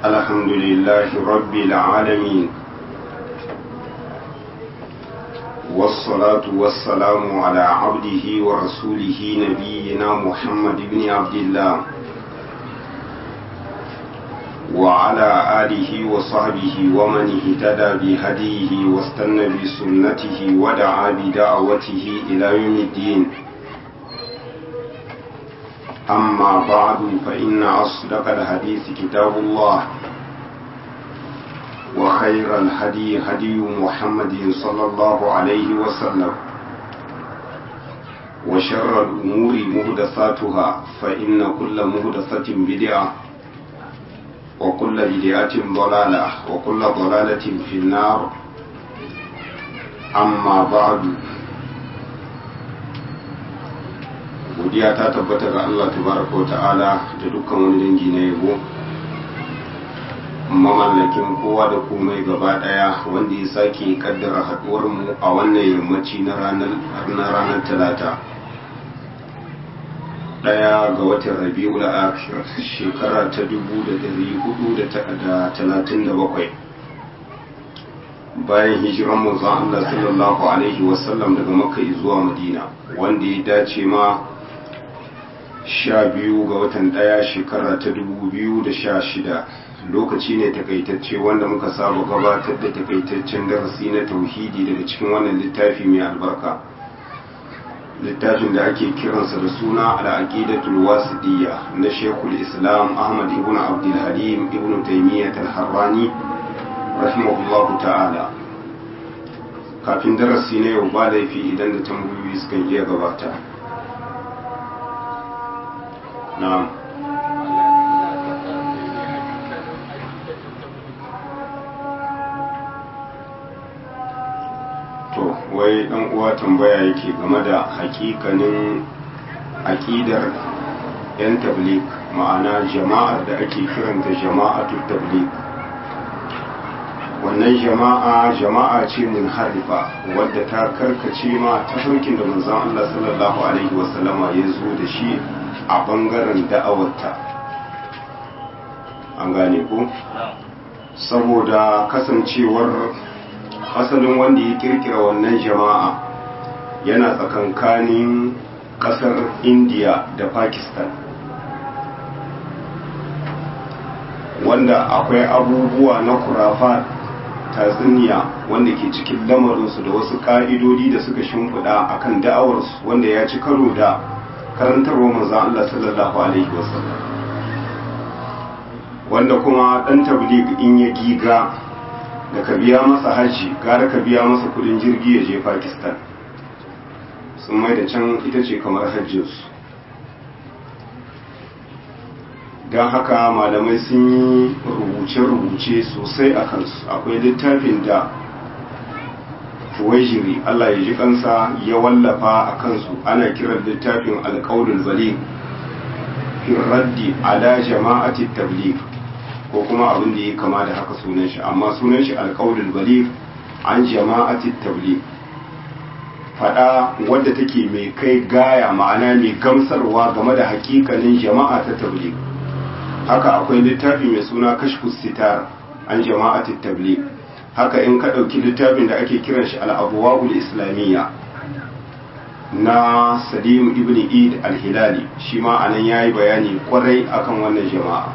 الحمد لله رب العالمين والصلاة والسلام على عبده ورسوله نبينا محمد بن عبد الله وعلى آله وصحبه ومن اهتدى بهديه واستنى بسنته ودعا بدعوته إلى يوم الدين أما بعد فإن أصدق الحديث كتاب الله وخير الهدي هدي محمد صلى الله عليه وسلم وشر الأمور مهدثاتها فإن كل مهدثة بدعة وكل بدعة ضلالة وكل ضلالة في النار أما بعد godiya ta tabbata ga Allah tabaraka wa ta'ala da dukkan wani dangi na yabo mamallakin kowa da komai gaba daya wanda ya sake kaddara haduwar mu a wannan yammaci na ranar na ranar talata daya ga watan rabi'ul akhir shekara ta dubu da dari hudu da talatin da bakwai bayan hijiran manzon Allah sallallahu alaihi wasallam daga makka zuwa madina wanda ya dace ma sha biyu ga watan ɗaya shekara ta dubu biyu da sha shida lokaci ne takaitacce wanda muka saba gabatar da takaitaccen darasi na tauhidi daga cikin wannan littafi mai albarka littafin da ake kiransa da suna al'aqidatul wasidiyya na shekul islam ahmad ibn abdul halim ibn taymiyyah al-harrani rahimahullahu ta'ala kafin darasi na yau ba laifi idan da tambayoyi sukan iya gabata na'am to wai dan uwa tambaya yake game da hakikanin aƙidar yan tablik ma'ana jama'ar da ake kiranta jama'atul tablik wannan jama'a jama'a ce mun harifa wadda ta karkace ma tafarkin da manzon Allah sallallahu alaihi wasallama ya zo da shi a bangaren da'awarta an gane ku saboda kasancewar asalin wanda ya kirkira wannan jama'a yana tsakankanin kasar indiya da pakistan wanda akwai abubuwa na kurafa tatsuniya wanda ke cikin lamarinsu da wasu ƙa'idodi da suka shimfiɗa akan da'awarsu wanda ya ci karo da karantarwa manzan Allah sallallahu Alaihi wasallam wanda kuma ɗan tablig in ya giga da ka biya masa hajji gara ka biya masa kudin jirgi ya je pakistan sun mai da can ita ce kamar hajjinsu don haka malamai sun yi rubuce-rubuce sosai a kansu akwai littafin da tuwajiri Allah ya ji kansa ya wallafa a kansu ana kiran littafin alƙaunin bali fi raddi ala jama'ati tabligh ko kuma abin da ya kama da haka sunan shi amma sunan shi alƙaunin bali an jama'ati tabligh fada wadda take mai kai gaya ma'ana mai gamsarwa game da hakikanin jama'a ta tabligh haka akwai littafi mai suna kashfus sitar an jama'ati tabligh haka in ka ɗauki littafin da ake kiran shi al'abuwa'ul islamiyya na salim ibn id al-hilali shi ma a nan ya yi bayani kwarai akan wannan jama'a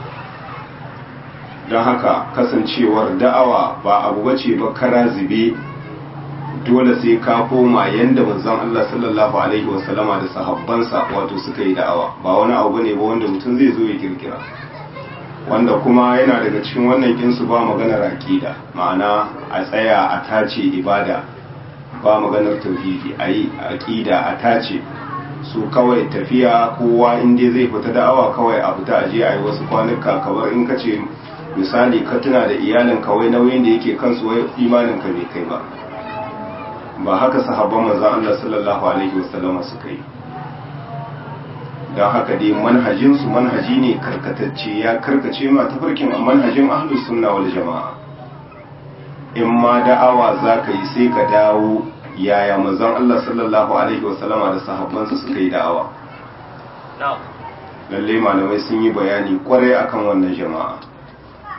don haka kasancewar da'awa ba abu bace ba kara zube dole sai ka koma yanda manzon Allah sallallahu alaihi wasallama da sahabbansa wato suka yi da'awa ba wani abu ne ba wanda mutum zai zo ya kirkira wanda kuma yana daga cikin wannan kinsu ba maganar aƙida ma'ana a tsaya a tace ibada ba maganar tauhidi a yi aƙida a tace su kawai tafiya kowa inda zai fita da'awa kawai a fita aje a yi wasu kwanuka kamar in ka ce misali ka tuna da iyalin kawai nauyin da yake kansu wai imanin ka bai kai ba ba haka sahabban manzon Allah sallallahu alaihi wasallama suka yi don haka dai manhajinsu manhaji ne karkatacce ya karkace ma tafarkin manhajin ahlus sunna wal jama'a in ma da'awa za ka yi sai ka dawo yaya manzon Allah sallallahu alaihi wasallama da sahabbansa suka yi da'awa lalle malamai sun yi bayani kwarai akan wannan jama'a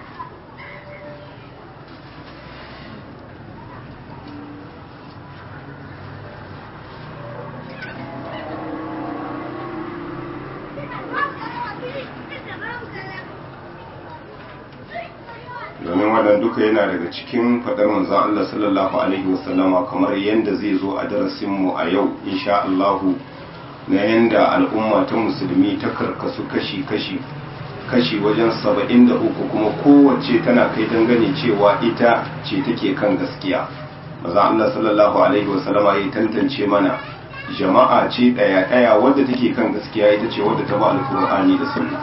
wannan duka yana daga cikin faɗar manzon Allah sallallahu alaihi wasallama kamar yadda zai zo a darasinmu a yau insha Allahu na yadda al'umma ta musulmi ta karkasu kashi-kashi kashi wajen saba'in da uku kuma kowace tana kai dangane cewa ita ce take kan gaskiya maza Allah sallallahu alaihi wasallama ya tantance mana jama'a ce ɗaya ɗaya wadda take kan gaskiya ita ce wadda ta ba alkur'ani da sunna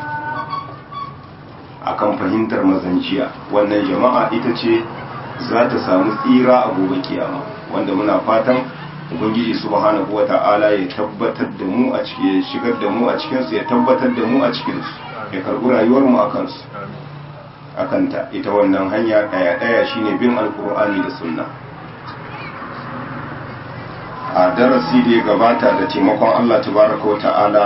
akan fahimtar mazanciya wannan jama'a ita ce za ta samu tsira a gobe kiyama wanda muna fatan ubangiji subhanahu wata'ala ya tabbatar da mu a cikin ya shigar da mu a cikin su ya tabbatar da mu a cikin su ya karbi rayuwar mu akan su akan ta ita wannan hanya daya daya shine bin alqur'ani da sunna a darasi da ya gabata da taimakon Allah tabaraka wata'ala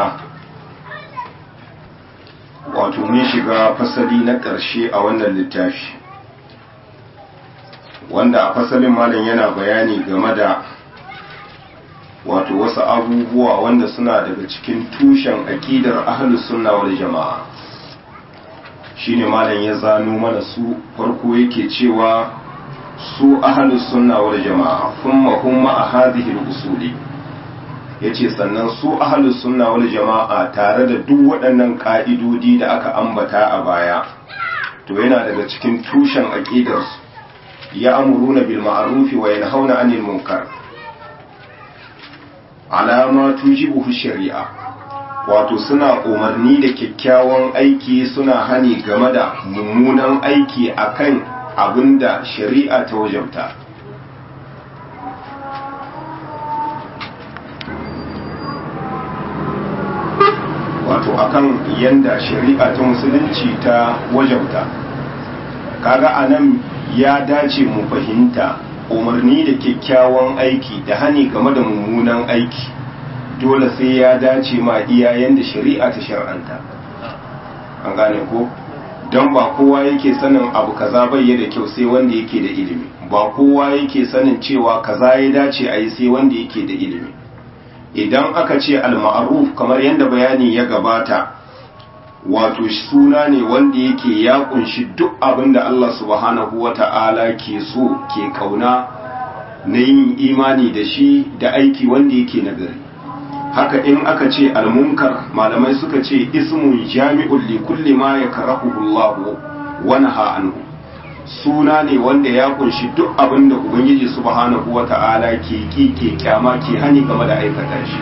wato mun shiga fasali na ƙarshe a wannan littafi wanda a fasalin malam yana bayani game da wato wasu abubuwa wanda suna daga cikin tushen aƙidar ahlus sunna wal jama'a shine malam ya zano mana su farko yake cewa su ahlus sunna wal jama'a kuma hum a hadhihi al-usuli yace sannan su ahlus sunna wal jama'a tare da duk waɗannan ka'idodi da aka ambata a baya to yana daga cikin tushen aqidar su ya amuruna bil ma'ruf wa yanhauna 'anil munkar alama tujibuhu shari'a wato suna umarni da kyakkyawan aiki suna hani game da mummunan aiki akan abinda shari'a ta wajabta wato akan yanda shari'a ta musulunci ta wajabta kaga anan ya dace mu fahimta umarni da kyakkyawan aiki da hani game da mummunan aiki dole sai ya dace ma iyayen da shari'a ta shar'anta an gane ko don ba kowa yake sanin abu kaza bai da kyau sai wanda yake da ilimi ba kowa yake sanin cewa kaza ya dace a yi sai wanda yake da ilimi idan aka ce al-ma'ruf kamar yadda bayani ya gabata wato suna ne wanda yake ya kunshi duk abin da Allah subhanahu wata'ala ke so ke kauna na yin imani da shi da aiki wanda yake nagari haka in aka ce almunkar malamai suka ce ismun jami'un li kulli ma yakrahu Allah wa naha anhu suna ne wanda ya kunshi duk abin da ubangiji subhanahu wata'ala ke ki ke kyama ke hani game da aikata shi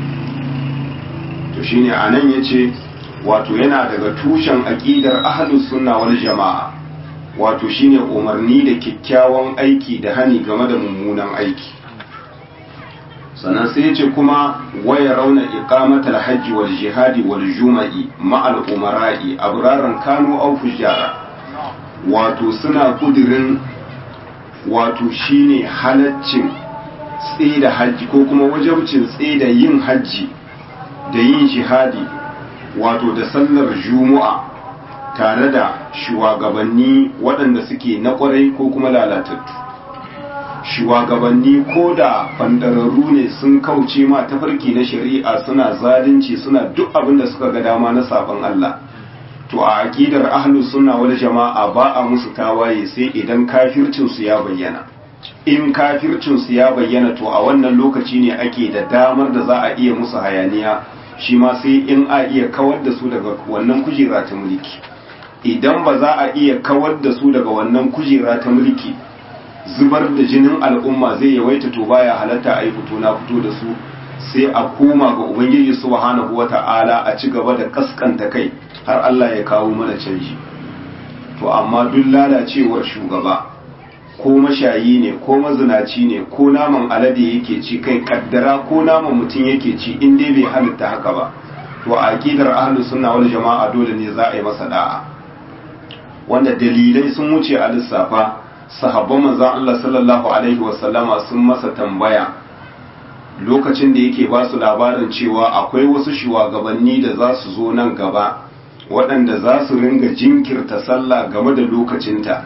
to shine anan yace wato yana daga tushen aqidar ahlus sunna wal jama'a wato shine umarni da kyakkyawan aiki da hani game da mummunan aiki sannan sai yace kuma waya rauna iqamatal hajji wal jihadi wal juma'i ma'al umara'i abraran kanu aw fujara wato suna kudirin wato shine halaccin tsida hajji ko kuma wajabcin tsida yin hajji da yin jihadi wato da sallar juma'a tare da shugabanni waɗanda suke na ƙwarai ko kuma lalatattu shugabanni ko da fandararru ne sun kauce ma tafarki na shari'a suna zalunci suna duk abin da suka ga dama na sabon Allah to a aqidar ahlus sunna wal jama'a ba a musu tawaye sai idan kafircin su ya bayyana in kafircin su ya bayyana to a wannan lokaci ne ake da damar da za a iya musu hayaniya shi ma sai in a iya kawar da su daga wannan kujera ta mulki idan ba za a iya kawar da su daga wannan kujera ta mulki zubar da jinin al'umma zai yawaita to baya halatta a yi fito na fito da su sai a koma ga ubangiji subhanahu wata'ala a ci gaba da kaskanta kai har Allah ya kawo mana canji to amma duk lalacewar shugaba ko mashayi ne ko mazinaci ne ko naman alade yake ci kai kaddara ko naman mutum yake ci in dai bai halitta haka ba to a aqidar ahlus sunna wal jama'a dole ne za a yi masa da'a wanda dalilai sun wuce a lissafa sahabban manzon Allah sallallahu alaihi wasallama sun masa tambaya lokacin da yake ba su labarin cewa akwai wasu shugabanni da za su zo nan gaba waɗanda za su ringa jinkirta sallah game da lokacinta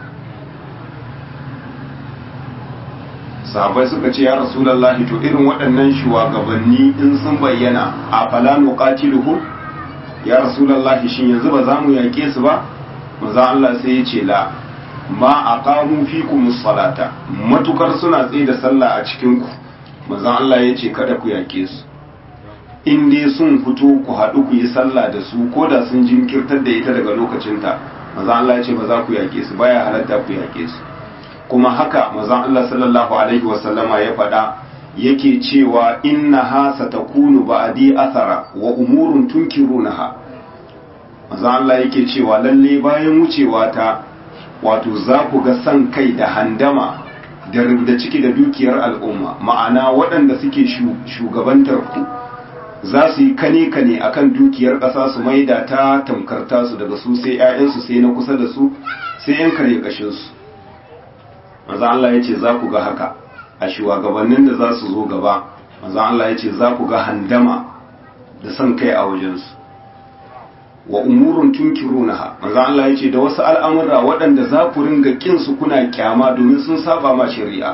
sahabai suka ce ya rasulallahi to irin waɗannan shugabanni in sun bayyana a fala nuqatiluhu ya rasulallahi shin yanzu ba za mu yaƙe su ba maza Allah sai ya ce la ma aqamu fikum salata matukar suna tsaye da sallah a cikin ku manzon Allah yace kada ku yake su in dai sun fito ku haɗu ku yi sallah da su ko da sun jinkirtar da ita daga lokacinta manzon Allah yace ba za ku yake su baya halatta ku yake su kuma haka manzon Allah sallallahu alaihi wasallama ya faɗa yake cewa innaha satakunu ba'di athara wa umurun tunkirunaha manzon Allah yake cewa lalle bayan wucewa ta wato za ku ga san kai da handama da rubda ciki da dukiyar al'umma ma'ana waɗanda suke shugabantar ku za su yi kane kane akan dukiyar ƙasa su maida ta tamkarta su daga su sai 'ya'yansu sai na kusa da su sai 'yan kare kashinsu maza Allah ya ce za ku ga haka a shugabannin da za su zo gaba maza Allah ya ce za ku ga handama da son kai a wajensu wa umurun tunkirunaha maza Allah ya ce da wasu al'amura waɗanda za ku ringa kinsu kuna kyama domin sun saba ma shari'a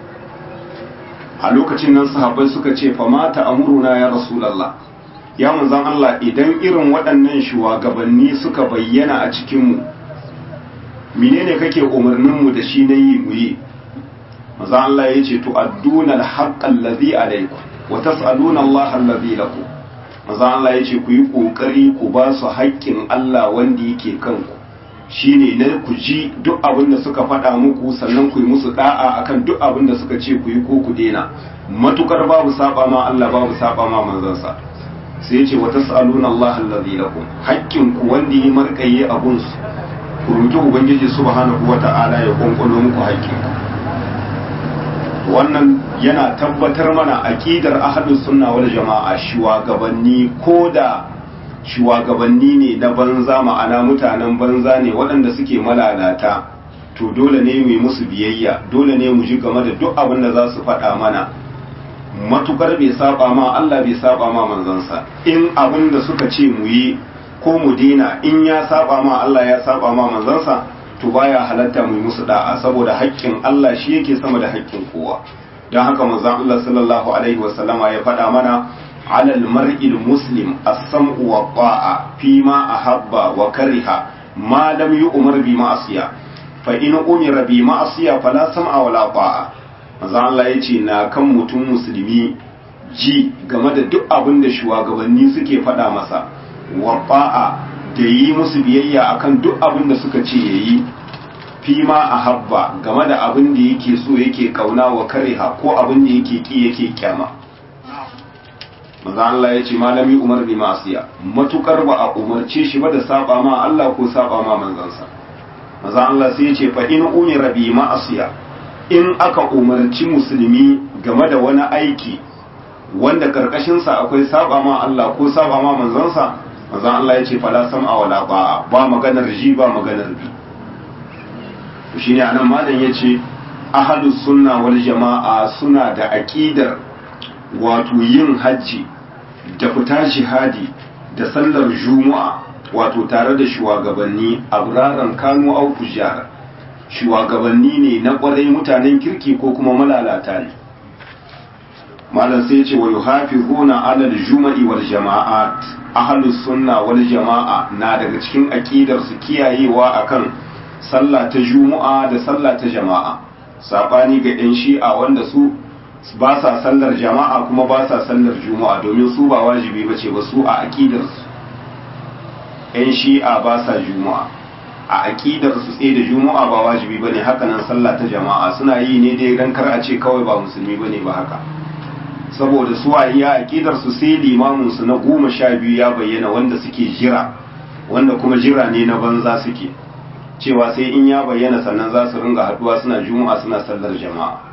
a lokacin nan sahabbai suka ce fa mata amuruna ya rasulallah ya manzan Allah idan irin waɗannan shugabanni suka bayyana a cikinmu menene kake umarninmu da shi na yi mu yi maza Allah ya ce tu'adduna al-haqqa allazi alaykum wa tas'aluna Allah allazi lakum maza Allah ya ce ku yi kokari ku ba su haƙƙin Allah wanda yake kanku shine na ku ji duk abin da suka faɗa muku sannan ku yi musu da'a akan duk abin da suka ce ku yi ko ku dena matukar babu saba ma Allah babu saba ma manzansa sai ya ce wa tas'aluna Allah allazi lakum haƙƙin ku wanda yi marƙaye abun su ku roki ubangiji subhanahu wata'ala ya kunkulo muku haƙƙin wannan yana tabbatar mana aqidar ahlus sunna wal jama'a shugabanni koda shugabanni ne na banza ma'ana mutanen banza ne waɗanda suke malalata to dole ne mu yi musu biyayya dole ne mu ji game da duk abin da za su faɗa mana matukar bai saba ma Allah bai saba ma manzansa in abin da suka ce mu yi ko mu dina in ya saba ma Allah ya saba ma manzansa to baya halatta mu yi musu da'a saboda haƙƙin Allah shi yake sama da haƙƙin kowa don haka manzon Allah sallallahu alaihi wasallama ya faɗa mana على المرء المسلم السمع والطاعة فيما أحب وكره ما لم يؤمر بمعصية فإن أمر بمعصية فلا سمع ولا طاعة maza Allah ya ce na kan mutum musulmi ji game da duk abin da shugabanni suke faɗa masa wafa'a da yi musu biyayya akan duk abin da suka ce ya yi fima a habba game da abin da yake so yake kauna wa kariha ko abin da yake ki yake kyama maza Allah ya ce malami umar bi masiya matukar ba a umarce shi ba da saba ma Allah ko saba ma manzansa maza Allah sai ya ce fa in umira bi ma'asiya in aka umarci musulmi game da wani aiki wanda karkashin sa akwai saba ma Allah ko saba ma manzansa maza Allah ya ce fala sam'a wala ba'a ba maganar ji ba maganar bi shine anan malam yace ahlus sunna wal jama'a suna da aqidar wato yin hajji da fita jihadi da sallar juma'a wato tare da shugabanni abraran kanu au fujjar shugabanni ne na kwarai mutanen kirki ko kuma malalata ne malam sai ce wa yuhafizuna ala al-juma'i wal jama'at ahlus sunna wal jama'a na daga cikin aqidar su kiyayewa akan sallah ta juma'a da sallah ta jama'a sabani ga yan shi'a wanda su ba sa sallar jama'a kuma ba sa sallar juma'a domin su ba wajibi ba ce ba su a aƙidarsu 'yan shi'a ba sa juma'a a aƙidarsu tsaye da juma'a ba wajibi ba ne haka nan sallah ta jama'a suna yi ne dai don kar a ce kawai ba musulmi ba ne ba haka saboda su a iya aƙidarsu sai limaminsu na goma sha biyu ya bayyana wanda suke jira wanda kuma jira ne na banza suke cewa sai in ya bayyana sannan za su ringa haɗuwa suna juma'a suna sallar jama'a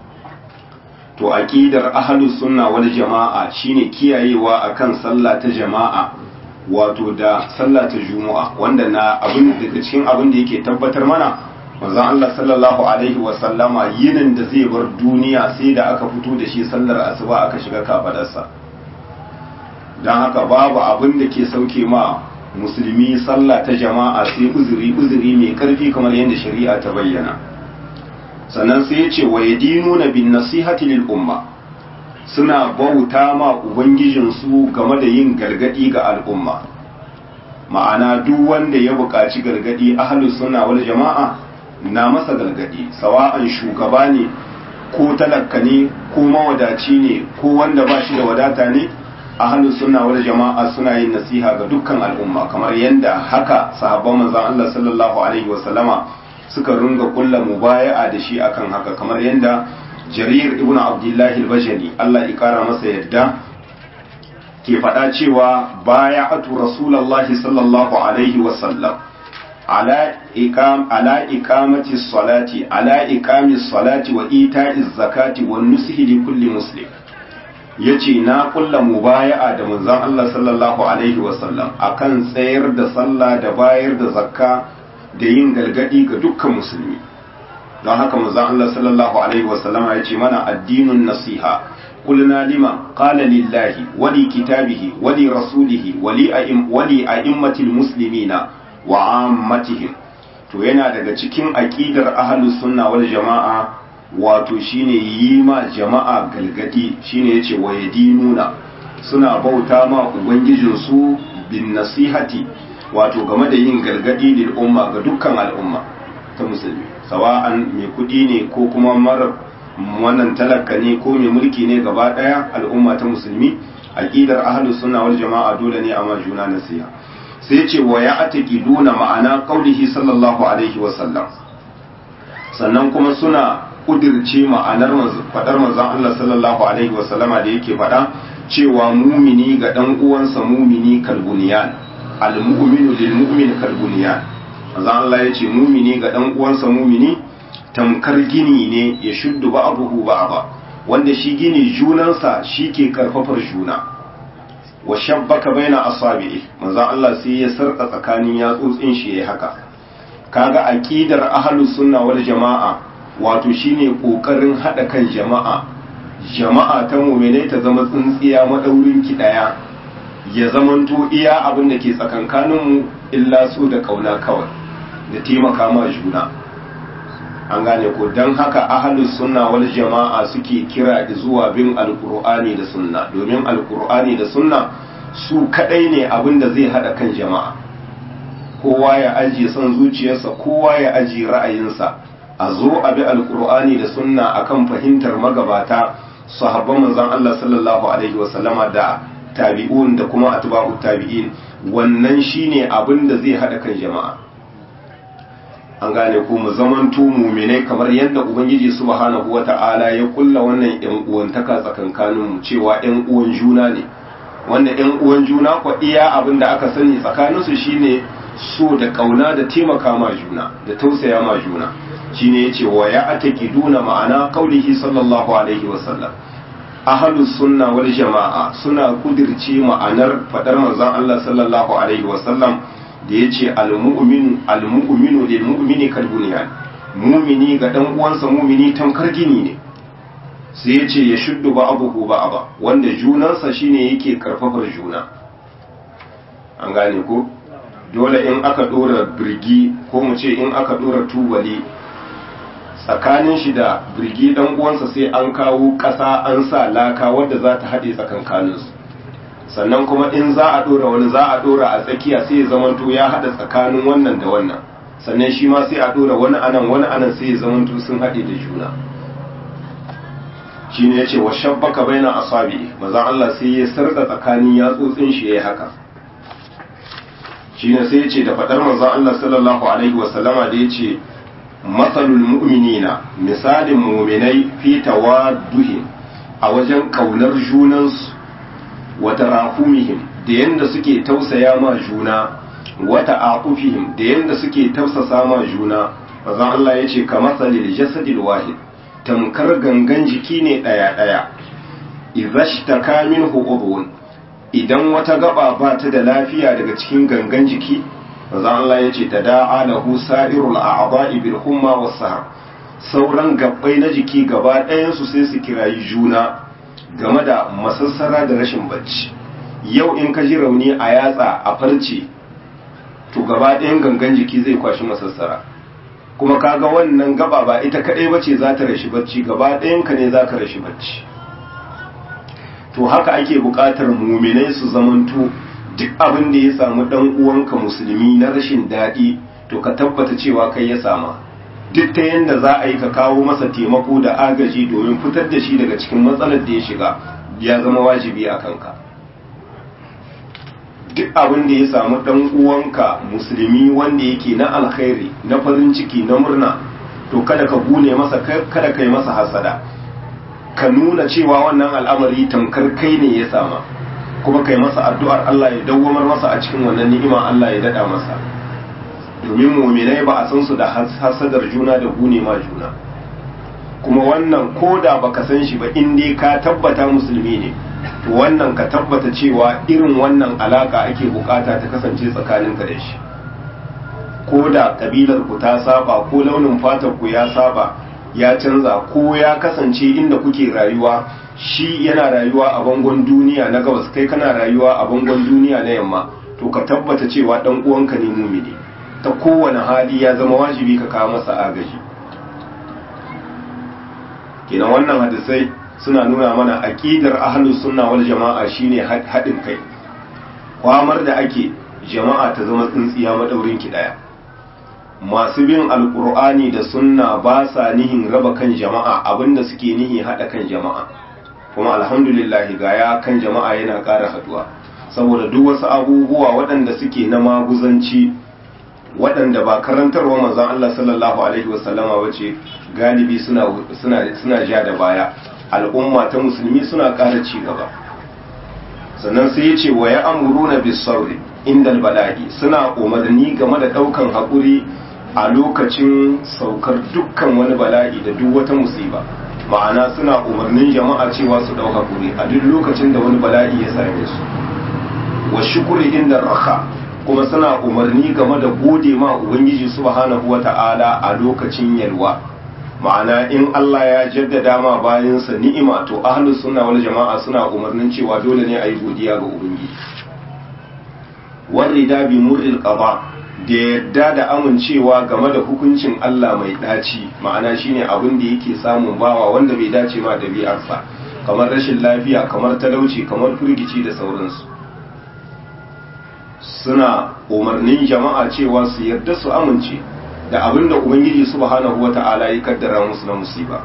to aqidar ahlus sunna wal jama'a shine kiyayewa akan sallah ta jama'a wato da sallah ta juma'a wanda na abin daga cikin abin da yake tabbatar mana manzon Allah sallallahu alaihi wa sallama yinin da zai bar duniya sai da aka fito da shi sallar asuba aka shiga kafadarsa dan haka babu abin da ke sauke ma musulmi sallah ta jama'a sai uzuri uzuri mai karfi kamar yadda shari'a ta bayyana sannan sai ya ce wa yadinuna bin nasihati lil umma suna bauta ma ubangijinsu game da yin gargadi ga al'umma ma'ana duk wanda ya buƙaci gargadi ahlus sunna wal jama'a na masa galgadi sawa'an shugaba ne ko talaka ne ko mawadaci ne ko wanda ba shi da wadata ne ahlus sunna wal jama'a suna yin nasiha ga dukkan al'umma kamar yadda haka sahabban manzon Allah sallallahu alaihi wa sallama suka runga kulla mubaya'a da shi akan haka kamar yadda Jarir ibn Abdullah al-Bajali Allah ya kara masa yadda ke faɗa cewa baya'atu rasulullahi sallallahu alaihi wa sallam على إقام على إقامة الصلاة على إقام الصلاة وإيتاء الزكاة والنصح لكل مسلم yace na kulla mubaya'a da manzon Allah sallallahu alaihi wasallam akan tsayar da sallah da bayar da zakka da yin galgadi ga dukkan musulmi don haka manzon Allah sallallahu alaihi wasallam ya ce mana addinun nasiha قلنا لما قال لله ولكتابه ولرسوله ولأئمة المسلمين wa ammatihim to yana daga cikin aqidar ahlus sunna wal jama'a wato shine yi ma jama'a galgadi shine yace wa yadinuna suna bauta ma ubangijin su bin nasihati wato game da yin galgadi lil umma ga dukkan al'umma ta musulmi sawa'an mai kudi ne ko kuma mara wannan talaka ne ko mai mulki ne gaba daya al'umma ta musulmi aqidar ahlus sunna wal jama'a dole ne a ma juna nasiha sai ce wa ya ataqiduna ma'ana qaulihi sallallahu alaihi wa sallam sannan kuma suna kudirce ma'anar fadar manzon Allah sallallahu alaihi wa sallama da yake fada cewa mumini ga dan uwansa mumini kalbuniyan almu'minu lil mu'min kalbuniyan manzon Allah yace mumini ga dan uwansa mumini tamkar gini ne ya shuddu ba'abuhu ba'aba wanda shi gini junansa shi ke karfafar juna wa shabbaka baina asabi'i manzo Allah sai ya sarka tsakanin yatsotsin shi yayi haka kaga aqidar ahlus sunna wal jama'a wato shine kokarin hada kan jama'a jama'a ta mu'mine ta zama tsintsiya madaurin ki daya ya zamanto iya abin da ke tsakankanin mu illa su da kauna kawai da taimaka ma juna an gane ko don haka ahalus sunna wal jama'a suke kira zuwa bin alkur'ani da sunna domin alkur'ani da sunna su kadai ne abin da zai hada kan jama'a kowa ya ajiye son zuciyarsa kowa ya ajiye ra'ayinsa a zo a bi alkur'ani da sunna akan fahimtar magabata sahabban manzon Allah sallallahu alaihi wasallama da tabi'un da kuma atba'ut tabi'in wannan shine abin da zai hada kan jama'a an gane ko mu zamanto muminai kamar yadda ubangiji subhanahu wata'ala ya kulla wannan yan uwantaka tsakankanin mu cewa yan uwan juna ne wanda yan uwan juna ko iya abin da aka sani tsakanin su shine so da kauna da taimaka ma juna da tausaya ma juna shine yace wa ya ataqiduna ma'ana qaulihi sallallahu alaihi wasallam ahlus sunna wal jama'a suna kudirce ma'anar fadar manzon Allah sallallahu alaihi wasallam da ya ce almu'minu lil mu'mini kal bunyan mumini ga dan uwansa mumini tamkar gini ne sai ya ce ya shuddu ba abuhu ba aba wanda junansa shine yake karfafar juna an gane ko dole in aka dora birgi ko mu ce in aka dora tubali tsakanin shi da birgi dan uwansa sai an kawo ƙasa an sa laka wadda za ta haɗe tsakankaninsu sannan kuma in za a dora wani za a dora a tsakiya sai ya zamanto ya hada tsakanin wannan da wannan sannan shi ma sai a dora wani anan wani anan sai ya zamanto sun haɗe da juna shine yace wa shabbaka baina asabi maza Allah sai ya sarka tsakanin yatsotsin shi yayi haka shine sai yace da fadar manzon Allah sallallahu alaihi wa sallama da yace masalul mu'minina misalin mu'minai fi tawadduhin a wajen kaunar junansu wata rahumihim da yanda suke tausaya ma juna wata aqufihim da yanda suke tausasa ma juna manzon Allah yace kamathalil jasadil wahid tamkar gangan jiki ne daya daya idhashtaka minhu udhun idan wata gaba ba ta da lafiya daga cikin gangan jiki manzon Allah yace tada'a lahu sa'irul a'dha'i bil humma was sahar sauran gabbai na jiki gaba ɗayan su sai su kirayi juna game da masassara da rashin bacci yau in ka ji rauni a yatsa a farce to gaba ɗayan gangan jiki zai kwashi masassara kuma kaga wannan gaba ba ita kaɗai bace za ta rashi bacci gaba ɗayan ka ne za ka rashi bacci to haka ake buƙatar muminai su zamanto duk abin da ya samu ɗan uwanka musulmi na rashin daɗi to ka tabbata cewa kai ya sama duk ta yadda za a yi ka kawo masa taimako da agaji domin fitar da shi daga cikin matsalar da ya shiga ya zama wajibi a kanka duk abin da ya samu dan uwanka musulmi wanda yake na alkhairi na farin ciki na murna to kada ka gune masa kada kai masa hasada ka nuna cewa wannan al'amari tamkar kai ne ya sama kuma kai masa addu'ar Allah ya dawwamar masa a cikin wannan ni'ima Allah ya dada masa domin muminai ba a san su da hasadar juna da gune ma juna kuma wannan koda baka san shi ba in dai ka tabbata musulmi ne to wannan ka tabbata cewa irin wannan alaka ake bukata ta kasance tsakaninka da shi ko da kabilar ku ta saba ko launin fatar ku ya saba ya canza ko ya kasance inda kuke rayuwa shi yana rayuwa a bangon duniya na gabas kai kana rayuwa a bangon duniya na yamma to ka tabbata cewa dan uwanka ne mumini ta kowane hali ya zama wajibi ka kawo masa agaji kenan wannan hadisai suna nuna mana aqidar ahlus sunna wal jama'a shine haɗin kai kwamar da ake jama'a ta zama tsintsiya madaurin ki daya masu bin alkur'ani da sunna ba sa nihin raba kan jama'a abinda suke nihi hada kan jama'a kuma alhamdulillah ga ya kan jama'a yana ƙara haduwa saboda duk wasu abubuwa waɗanda suke na maguzanci waɗanda ba karantarwa manzon Allah sallallahu alaihi wasallama bace galibi suna suna suna ja da baya al'umma ta musulmi suna ƙara ci gaba sannan sai ya ce wa ya amuruna bis sabri indal bala'i suna umarni game da ɗaukan haƙuri a lokacin saukar dukkan wani bala'i da duk wata musiba ma'ana suna umarnin jama'a cewa su ɗau haƙuri a duk lokacin da wani bala'i ya same su wa shukuri inda raka kuma suna umarni game da gode ma ubangiji subhanahu wata'ala a lokacin yalwa ma'ana in Allah ya jaddada ma bayansa ni'ima to ahlus sunna wal jama'a suna umarnin cewa dole ne a yi godiya ga ubangiji warida bi murril qada da yadda da amincewa game da hukuncin Allah mai daci ma'ana shine abin da yake samun bawa wanda bai dace ma dabi'arsa kamar rashin lafiya kamar talauci kamar firgici da sauransu suna umarnin jama'a cewa su yarda su amince da abin da ubangiji subhanahu wata'ala ya kaddara musu na musiba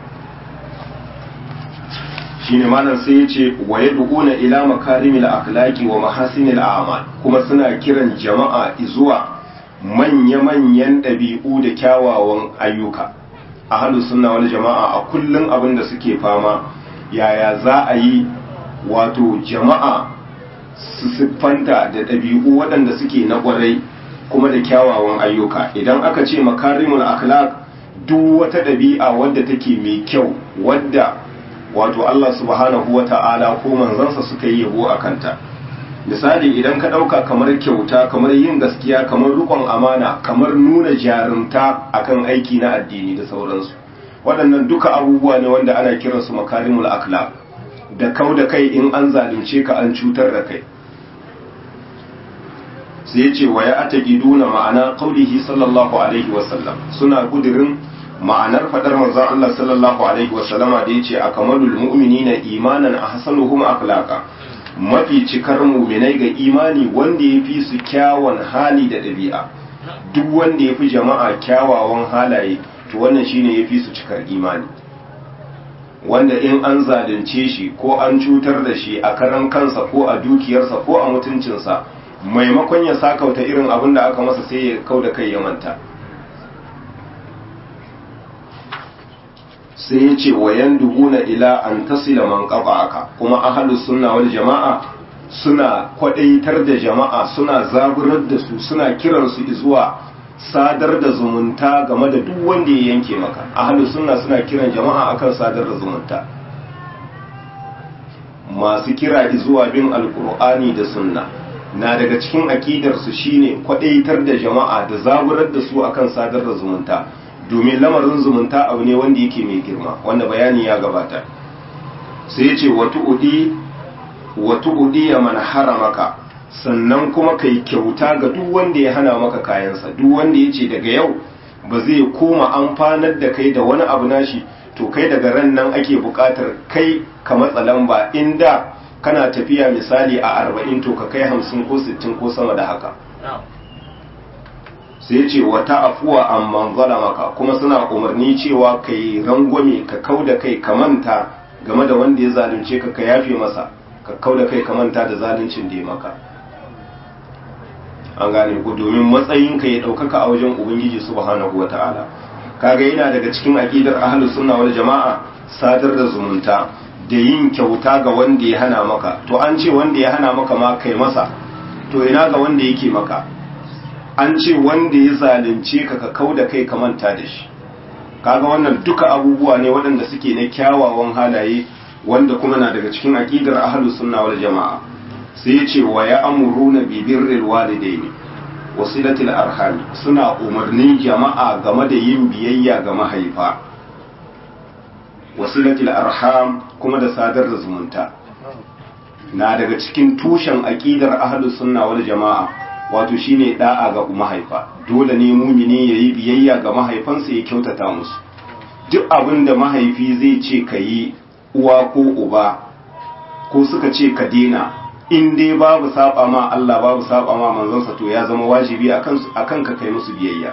shine malam sai ya ce wa yad'una ila makarimil akhlaqi wa mahasinil a'mal kuma suna kiran jama'a zuwa manya-manyan ɗabi'u da kyawawan ayyuka ahlus sunna wal jama'a a kullun abin da suke fama yaya za a yi wato jama'a su siffanta da ɗabi'u waɗanda suke na ƙwarai kuma da kyawawan ayyuka idan aka ce makarimul akhlaq duk wata ɗabi'a wadda take mai kyau wadda wato Allah subhanahu wa ta'ala ko manzansa suka yi yabo a kanta misali idan ka ɗauka kamar kyauta kamar yin gaskiya kamar rukon amana kamar nuna jarumta akan aiki na addini da sauransu waɗannan duka abubuwa ne wanda ana kiransu makarimul akhlaq da kau da kai in an zalunce ka an cutar da kai sai ya ce wa ya ataqiduna ma'ana qaulihi sallallahu alaihi wasallam suna kudirin ma'anar fadar manzon Allah sallallahu alaihi wasallama da yace akamalul mu'minina imanan ahsanuhum akhlaqa mafi cikar mu'minai ga imani wanda yafi su kyawun hali da dabi'a duk wanda yafi jama'a kyawawan halaye to wannan shine yafi su cikar imani wanda in an zalunce shi ko an cutar da shi a karan kansa ko a dukiyarsa ko a mutuncinsa maimakon ya sakauta irin abin da aka masa sai ya kau da kai ya manta sai ya ce wayan duguna ila an tasila man aka kuma ahalus sunna wal jama'a suna kwadaitar da jama'a suna zaburar da su suna kiran su zuwa sadar da zumunta game da duk wanda ya yanke maka ahalus sunna suna kiran jama'a akan sadar da zumunta masu kira zuwa bin alkur'ani da sunna na daga cikin akidar su shine kwadaitar da jama'a da zaburar da su akan sadar da zumunta domin lamarin zumunta abu ne wanda yake mai girma wanda bayani ya gabata sai ce watu udi ya mana haramaka sannan kuma kai kyauta ga duk wanda ya hana maka kayansa duk wanda ya ce daga yau ba zai koma amfanar da kai da wani abu nashi to kai daga ran nan ake bukatar kai ka matsa lamba inda kana tafiya misali a arba'in to ka kai hamsin ko sittin ko sama da haka sai ce wata afuwa amman zalamaka kuma suna umarni cewa kai rangwame ka kau da kai ka manta game da wanda ya zalunce ka ka yafe masa ka kau da kai ka manta da zaluncin da ya maka an gane ku domin matsayinka ya ɗaukaka a wajen ubangiji subhanahu wa ta'ala kaga yana daga cikin aƙidar ahlus sunna wal jama'a sadar da zumunta da yin kyauta ga wanda ya hana maka to an ce wanda ya hana maka ma kai masa to ina ga wanda yake maka an ce wanda ya zalunce ka ka kau da kai ka manta da shi kaga wannan duka abubuwa ne waɗanda suke na kyawawan halaye wanda kuma na daga cikin aƙidar ahlus sunna wal jama'a sai ya ce wa ya amuruna bi birril walidaini wasilatil arhami suna umarnin jama'a game da yin biyayya ga mahaifa wasilatil arham kuma da sadar da zumunta na daga cikin tushen aqidar ahlus sunna wal jama'a wato shine da'a ga mahaifa dole ne mumini yayi biyayya ga mahaifansa ya kyautata musu duk abin da mahaifi zai ce kayi uwa ko uba ko suka ce ka dena in dai babu saba ma Allah babu saba ma manzonsa to ya zama wajibi akan akan ka kai musu biyayya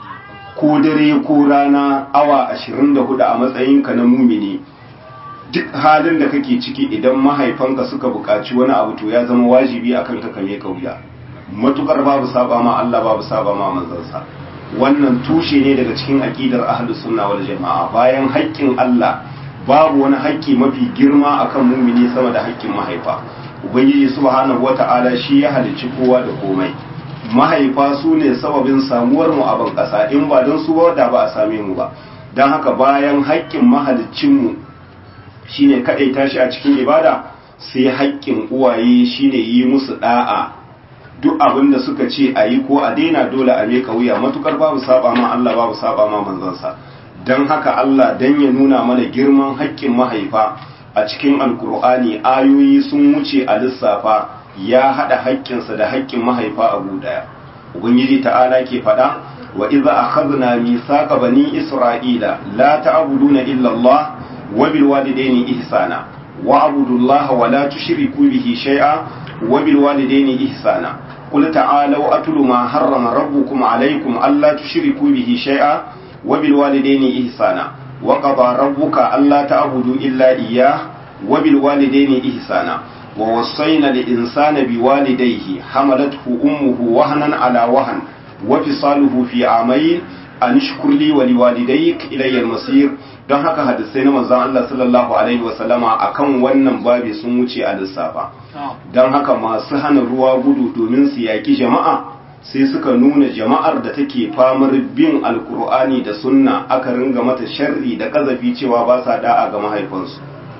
ko dare ko rana awa 24 a matsayinka na mumini duk halin da kake ciki idan mahaifanka suka buƙaci wani abu to ya zama wajibi akan ka kame kauya matukar babu saba ma Allah babu saba ma manzonsa wannan tushe ne daga cikin aqidar ahlus sunna wal jamaa bayan haƙƙin Allah babu wani haƙƙi mafi girma akan mumini sama da haƙƙin mahaifa ubangiji subhanahu wata'ala shi ya halicci kowa da komai mahaifa su ne sababin samuwar mu a ban ƙasa in ba don su ba da ba a same mu ba don haka bayan haƙƙin mahaliccin mu shine kaɗai tashi a cikin ibada sai haƙƙin uwaye shine yi musu da'a duk abin da suka ce a yi ko a daina dole a meka wuya matukar babu saba ma Allah babu saba ma manzansa don haka Allah dan ya nuna mana girman haƙƙin mahaifa a cikin alkur'ani ayoyi sun wuce a lissafa ya haɗa haƙƙinsa da haƙƙin mahaifa a ɗaya ubangiji ta'ala ke faɗa wa iza akhadna mithaqa bani isra'ila la ta'buduna illa Allah wa bil walidayni ihsana wa abudullaha wa la tushriku bihi shay'a wa bil walidayni ihsana qul ta'alu atlu ma harrama rabbukum alaykum alla tushriku bihi shay'a wa bil walidayni ihsana وقضى ربك ألا تعبدوا إلا إياه وبالوالدين إحسانا ووصينا الإنسان بوالديه حملته أمه وهنا على وهن وفصاله في عامين أن اشكر لي ولوالديك إلي المصير don haka hadisai na manzon Allah sallallahu alaihi wasallama akan wannan babi sun wuce a lissafa don haka masu hana ruwa gudu domin su yaki jama'a sai suka nuna jama'ar da take famar bin alkur'ani da sunna aka ringa mata sharri da kazafi cewa ba sa da'a ga mahaifansu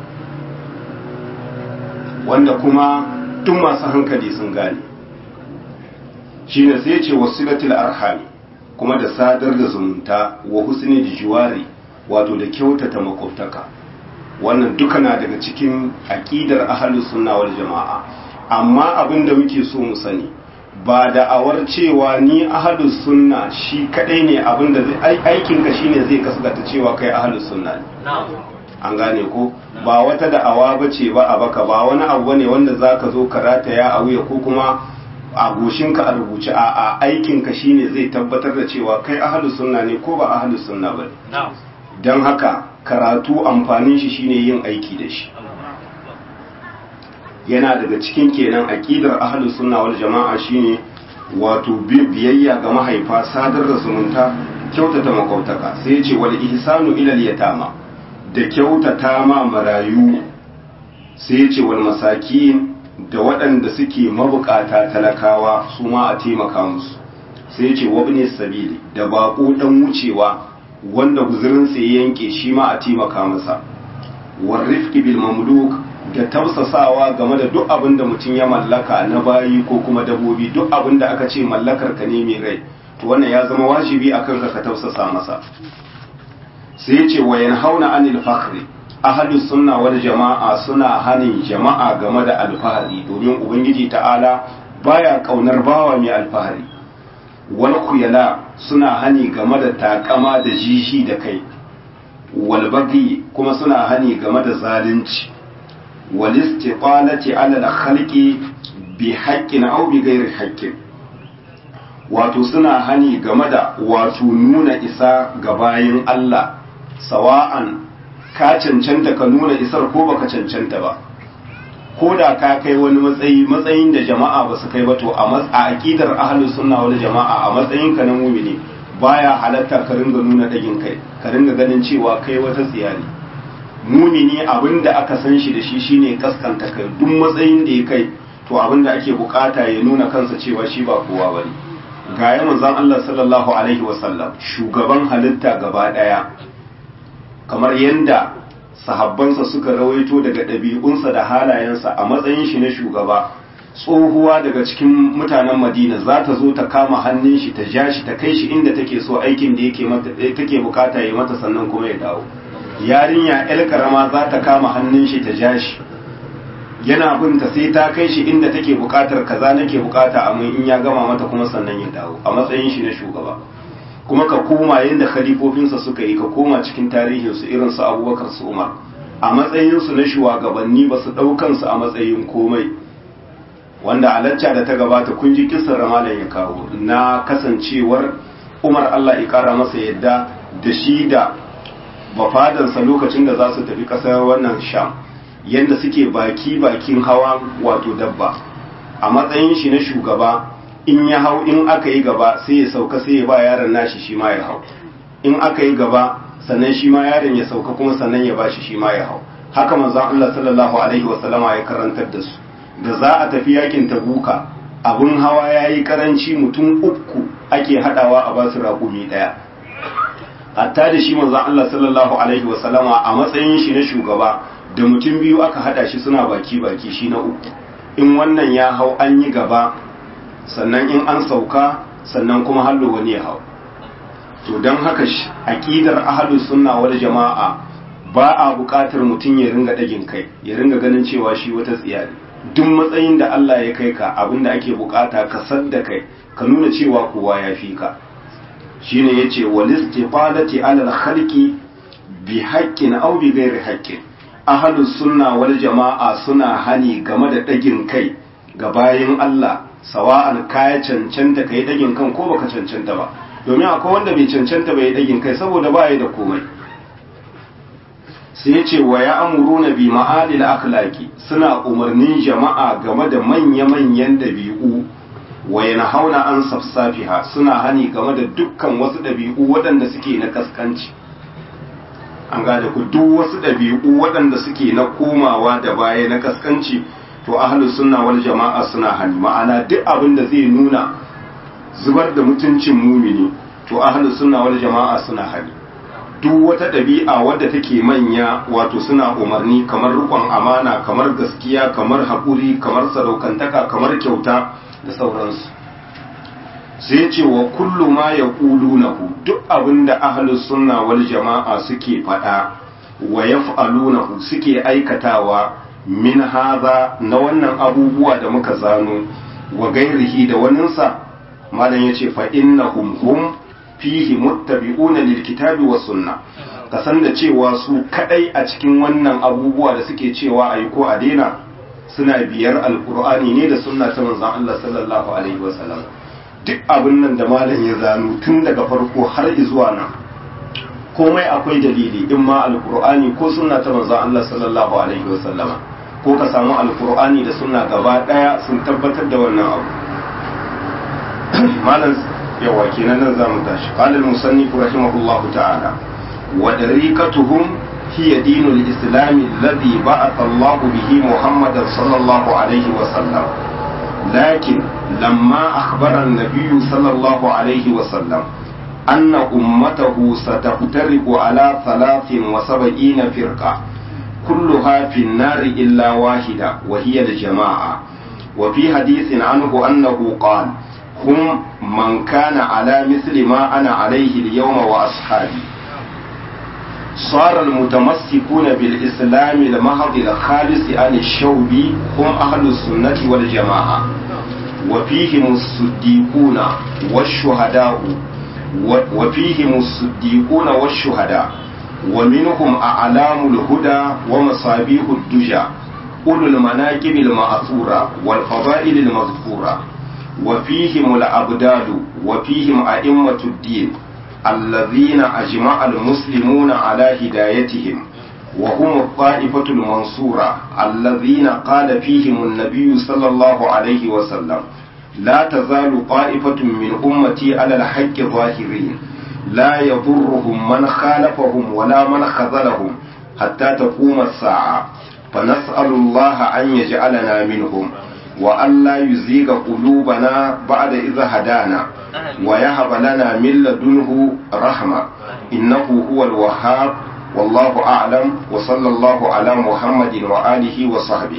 wanda kuma tun masu hankali sun gane shi ne sai ce wasilatul arhami kuma da sadar da zumunta wa husni da juwari wato da kyautata makwabtaka wannan duka na daga cikin aƙidar ahalus sunna wal jama'a amma abin da muke so mu sani ba da awar cewa ni ahalus sunna shi kadai ne abinda aikin ka shine zai kasgata cewa kai ahalus sunna ne an gane ko ba wata da awa bace ba a baka ba wani abu ne wanda zaka zo ka rataya a wuya ko kuma a goshin ka a rubuce a a aikin ka shine zai tabbatar da cewa kai ahalus sunna ne ko ba ahalus sunna ba dan haka karatu amfanin shi shine yin aiki da shi yana daga cikin kenan aqidar ahlus sunna wal jama'a shine wato biyayya ga mahaifa sadar da zumunta kyautata makautaka sai yace wal ihsanu ila al yatama da kyautata ma marayu sai yace wal masakin da waɗanda suke mabukata talakawa su ma a taimaka musu sai yace wabni sabili da bako dan wucewa wanda guzurin ya yanke shi ma a taimaka masa warrifki bil mamluk da tausasawa game da duk abin da mutum ya mallaka na bayi ko kuma dabobi duk abin da aka ce mallakar ka ne mai rai to wannan ya zama wajibi akan ka ka tausasa masa sai yace wa yanhauna anil fakhri ahlus sunna wal jama'a suna hanin jama'a game da alfahari domin ubangiji ta'ala baya kaunar bawa mai alfahari wal khuyala suna hani game da takama da jishi da kai wal bagi kuma suna hani game da zalunci wal istiqalati ala al khalqi bi haqqin aw bi ghairi haqqin wato suna hani game da wato nuna isa ga bayin Allah sawa'an ka cancanta ka nuna isar ko baka cancanta ba ko da ka kai wani matsayi matsayin da jama'a ba su kai ba to a aqidar ahlus sunna wal jama'a a matsayin ka na mu'mini baya halatta ka ringa nuna dagin kai ka ringa ganin cewa kai wata tsiya ne mumini abinda aka san shi da shi shine kaskanta kai duk matsayin da ya kai to abinda ake bukata ya nuna kansa cewa shi ba kowa bane ga ya manzon Allah sallallahu alaihi wasallam shugaban halitta gaba daya kamar yanda sahabbansa suka rawaito daga ɗabi'unsa da halayensa a matsayin shi na shugaba tsohuwa daga cikin mutanen madina za ta zo ta kama hannun shi ta ja shi ta kai shi inda take so aikin da yake mata take bukata ya mata sannan kuma ya dawo yarinya el karama za ta kama hannun shi ta ja shi yana binta sai ta kai shi inda take bukatar kaza nake bukata amma in ya gama mata kuma sannan ya dawo a matsayin shi na shugaba kuma ka koma yadda khalifofinsa suka yi ka koma cikin tarihinsu irin su abubakar su umar a matsayinsu na shugabanni ba su ɗaukansu a matsayin komai wanda a lacca da ta gabata kun ji kisan ramadan ya kawo na kasancewar umar allah ya kara masa yadda da shi da bafadansa lokacin da za su tafi ƙasar wannan sham yadda suke baki bakin hawa wato dabba a matsayin shi na shugaba in ya hau in aka yi gaba sai ya sauka sai ya ba yaron nashi shi ma ya hau in aka yi gaba sannan shi ma yaron ya sauka kuma sannan ya ba shi shi ma ya hau haka manzon Allah sallallahu alaihi wasallama ya karantar da su da za a tafi yakin tabuka abun hawa yayi karanci mutum uku ake hadawa a basu raƙumi daya hatta da shi manzon Allah sallallahu alaihi wasallama a matsayin shi na shugaba da mutum biyu aka hada shi suna baki baki shi na uku in wannan ya hau an yi gaba sannan in an sauka sannan kuma hallo wani ya hau to don haka aƙidar ahalus sunna wal jama'a ba a buƙatar mutum ya ringa ɗagin kai ya ringa ganin cewa shi wata tsiya ne duk matsayin da Allah ya kai ka abinda ake buƙata ka sadda kai ka nuna cewa kowa ya fi ka shine yace wal istifadati ala al khalqi bi haqqin aw bi ghairi haqqin ahalus sunna wal jama'a suna hani game da ɗagin kai ga bayin Allah sawa'an kaya cancanta kai dagin kan ko baka cancanta ba domin akwai wanda bai cancanta bai dagin kai saboda ba da komai sai ya ce wa ya amuruna bi ma'adil akhlaqi suna umarnin jama'a game da manya-manyan dabi'u wa yanhauna an safsafiha suna hani game da dukkan wasu dabi'u waɗanda suke na kaskanci an gada ku duk wasu dabi'u waɗanda suke na komawa da baya na kaskanci to ahlus sunna wal jama'a suna hani ma'ana duk abin da zai nuna zubar da mutuncin mumini to ahlus sunna wal jama'a suna hani duk wata ɗabi'a wadda take manya wato suna umarni kamar rukun amana kamar gaskiya kamar haƙuri kamar sadaukantaka kamar kyauta da sauransu sai ce wa kullu ma ya ƙulunahu duk abin da ahlus sunna wal jama'a suke faɗa wa yaf'alunahu suke aikatawa min haza na wannan abubuwa da muka zano wa gairihi da waninsa malam ya ce fa'innahum hum fihi muttabi'una lil kitabi wa sunna ka san da cewa su kadai a cikin wannan abubuwa da suke cewa ayi ko a daina suna biyar alqur'ani ne da sunna ta manzon Allah sallallahu alaihi wa sallam duk abin nan da malam ya zano tun daga farko har zuwa nan komai akwai dalili in ma alqur'ani ko sunna ta manzon Allah sallallahu alaihi wa sallama ko ka samu alkur'ani da suna gaba daya sun tabbatar da wannan abu malam yawa kenan nan zamu tashi qala al-musannif rahimahullah ta'ala wa dariqatuhum hiya dinul islam alladhi ba'atha Allah bihi Muhammad sallallahu alayhi wa sallam lakin lamma akhbara an-nabiy sallallahu alayhi wa sallam أن أمته ستفترق على ثلاث وسبعين فرقة كلها في النار إلا واحدة وهي الجماعة وفي حديث عنه أنه قال هم من كان على مثل ما أنا عليه اليوم وأصحابي صار المتمسكون بالإسلام المهض الخالص عن الشوب هم أهل السنة والجماعة وفيهم الصديقون والشهداء وفيهم الصديقون والشهداء ومنهم أعلام الهدى ومصابيح الدجى أولو المناكب المأثورة والفضائل المذكورة وفيهم الأبدال وفيهم أئمة الدين الذين أجمع المسلمون على هدايتهم وهم الطائفة المنصورة الذين قال فيهم النبي صلى الله عليه وسلم لا تزال طائفة من أمتي على الحق ظاهرين لا يضرهم من خالفهم ولا من خذلهم حتى تقوم الساعة فنسأل الله أن يجعلنا منهم وأن لا يزيغ قلوبنا بعد إذا هدانا ويهب لنا من لدنه رحمة إنه هو الوهاب والله أعلم وصلى الله على محمد وآله وصحبه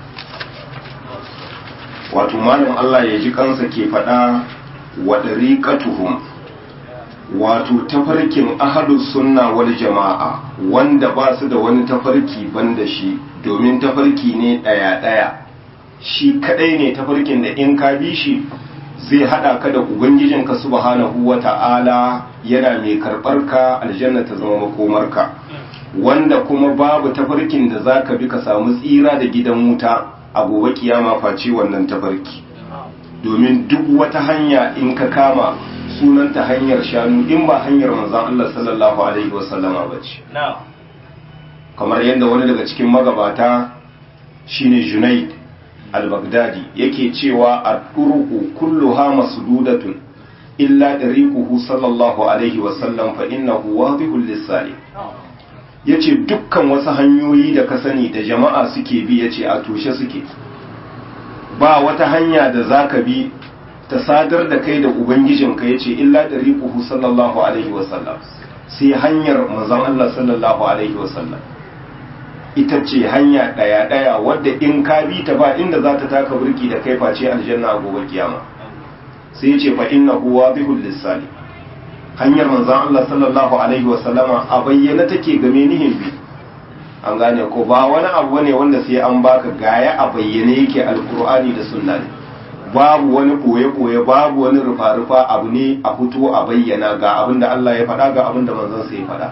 wato malam Allah ya ji kansa ke faɗa wa ɗariƙatuhum wato tafarkin ahadus sunna wal jama'a wanda ba su da wani tafarki banda shi domin tafarki ne ɗaya-ɗaya shi kaɗai ne tafarkin da in ka bi shi zai haɗa ka da ubangijinka subhanahu wa ta'ala yana mai karɓar ka aljanna ta zama makomarka wanda kuma babu tafarkin da za ka bi ka samu tsira da gidan wuta a gobe kiyama face wannan tafarki domin duk wata hanya in ka kama sunanta hanyar shanu in ba hanyar manzon Allah sallallahu alaihi wasallama bace kamar yadda wani daga cikin magabata shine Junaid al-Baghdadi yake cewa ad-turuqu kulluha masdudatun illa dariquhu sallallahu alaihi wasallam fa innahu wadihul lis-salik yace dukkan wasu hanyoyi da ka sani da jama'a suke bi yace a toshe suke ba wata hanya da zaka bi ta sadar da kai da ubangijinka yace illa dariquhu sallallahu alaihi wasallam sai hanyar manzon Allah sallallahu alaihi wasallam ita ce hanya daya daya wadda in ka bi ta ba inda za ta taka burki da kai face aljanna a gobe kiyama sai yace fa innahu wadihul lisali hanyar manzon Allah sallallahu alaihi wasallama a bayyana take game nihin bi an gane ko ba wani abu ne wanda sai an baka gaya a bayyane yake alkur'ani da sunna ne babu wani koye-koye babu wani rufa-rufa abu ne a fito a bayyana ga abin da Allah ya faɗa ga abin da manzon sai ya faɗa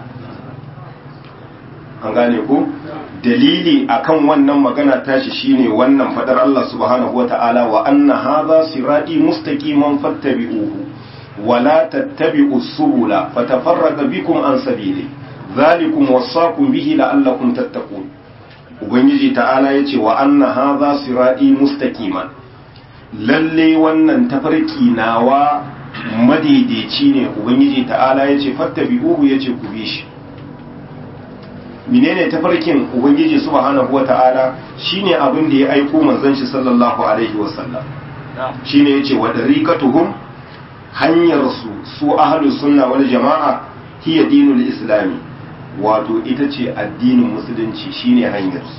an gane ko dalili akan wannan magana tashi shine wannan faɗar Allah subhanahu wata'ala wa anna hadha sirati mustaqiman fattabi'uhu ولا تتبعوا السبل فتفرق بكم عن سبيله ذلكم وصاكم به لعلكم تتقون ubangiji ta'ala ya ce wa anna hadha sirati mustaqiman lalle wannan tafarki nawa madaidaici ne ubangiji ta'ala ya ce fattabi'uhu ya ce ku bi shi menene tafarkin ubangiji subhanahu wata'ala shine abin da ya aiko manzon shi sallallahu alaihi wasallam shine yace wa dariqatuhum hanyar su su ahlus sunna wal jama'a hiya dinul islami wato ita ce addinin musulunci shine hanyar su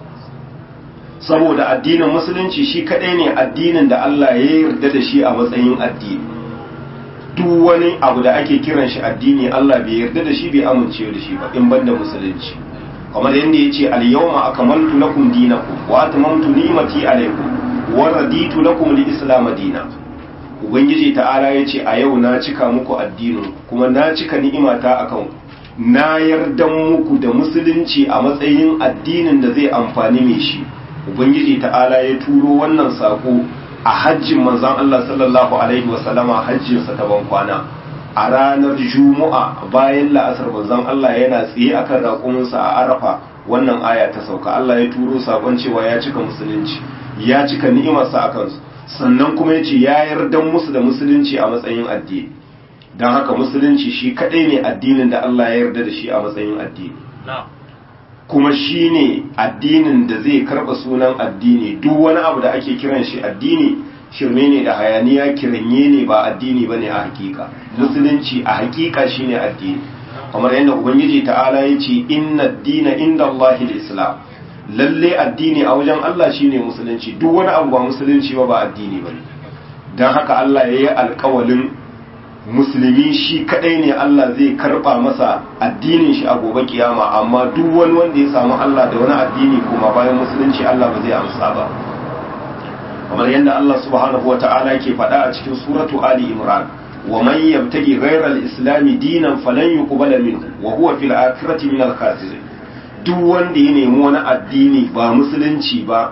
saboda addinin musulunci shi kadai ne addinin da Allah ya yarda da shi a matsayin addini duk wani abu da ake kiran shi addini Allah bai yarda da shi bai amince da shi ba in banda musulunci kamar yadda ya ce al-yawma akmaltu lakum dinakum wa atmamtu ni'mati alaykum wa raditu lakum al-islam dinan ubangiji ta'ala ya ce a yau na cika muku addinin kuma na cika ni'imata akan na yarda muku da musulunci a matsayin addinin da zai amfani mai shi ubangiji ta'ala ya turo wannan sako a hajjin manzon Allah sallallahu alaihi wasallama hajjinsa ta ban kwana a ranar juma'a bayan la'asar manzon Allah yana tsaye akan raƙuminsa a arafa wannan aya ta sauka Allah ya turo sakon cewa ya cika musulunci ya cika ni'imarsa a kansu sannan kuma ya ce ya yarda musu da musulunci a matsayin addini don haka musulunci shi kadai ne addinin da Allah ya yarda da shi a matsayin addini kuma shi ne addinin da zai karɓa sunan addini duk wani abu da ake kiran shi addini shirme ne da hayaniya kiranye ne ba addini ba ne a hakika musulunci a hakika shi ne addini kamar yadda ubangiji ta'ala ya ce inna dina inda Allah islam lalle addini a wajen Allah shine musulunci duk wani abu ba musulunci ba ba addini ba don haka Allah ya yi alkawalin musulmi shi kadai ne Allah zai karba masa addinin shi a gobe kiyama amma duk wani wanda ya samu Allah da wani addini kuma bayan musulunci Allah ba zai amsa ba kamar yadda Allah subhanahu wata'ala ke faɗa a cikin suratu Ali Imran wa man yabtaghi ghayra al-islam dinan falan yuqbala minhu wa huwa fil akhirati min al-khasirin duk wanda ya nemi wani addini ba musulunci ba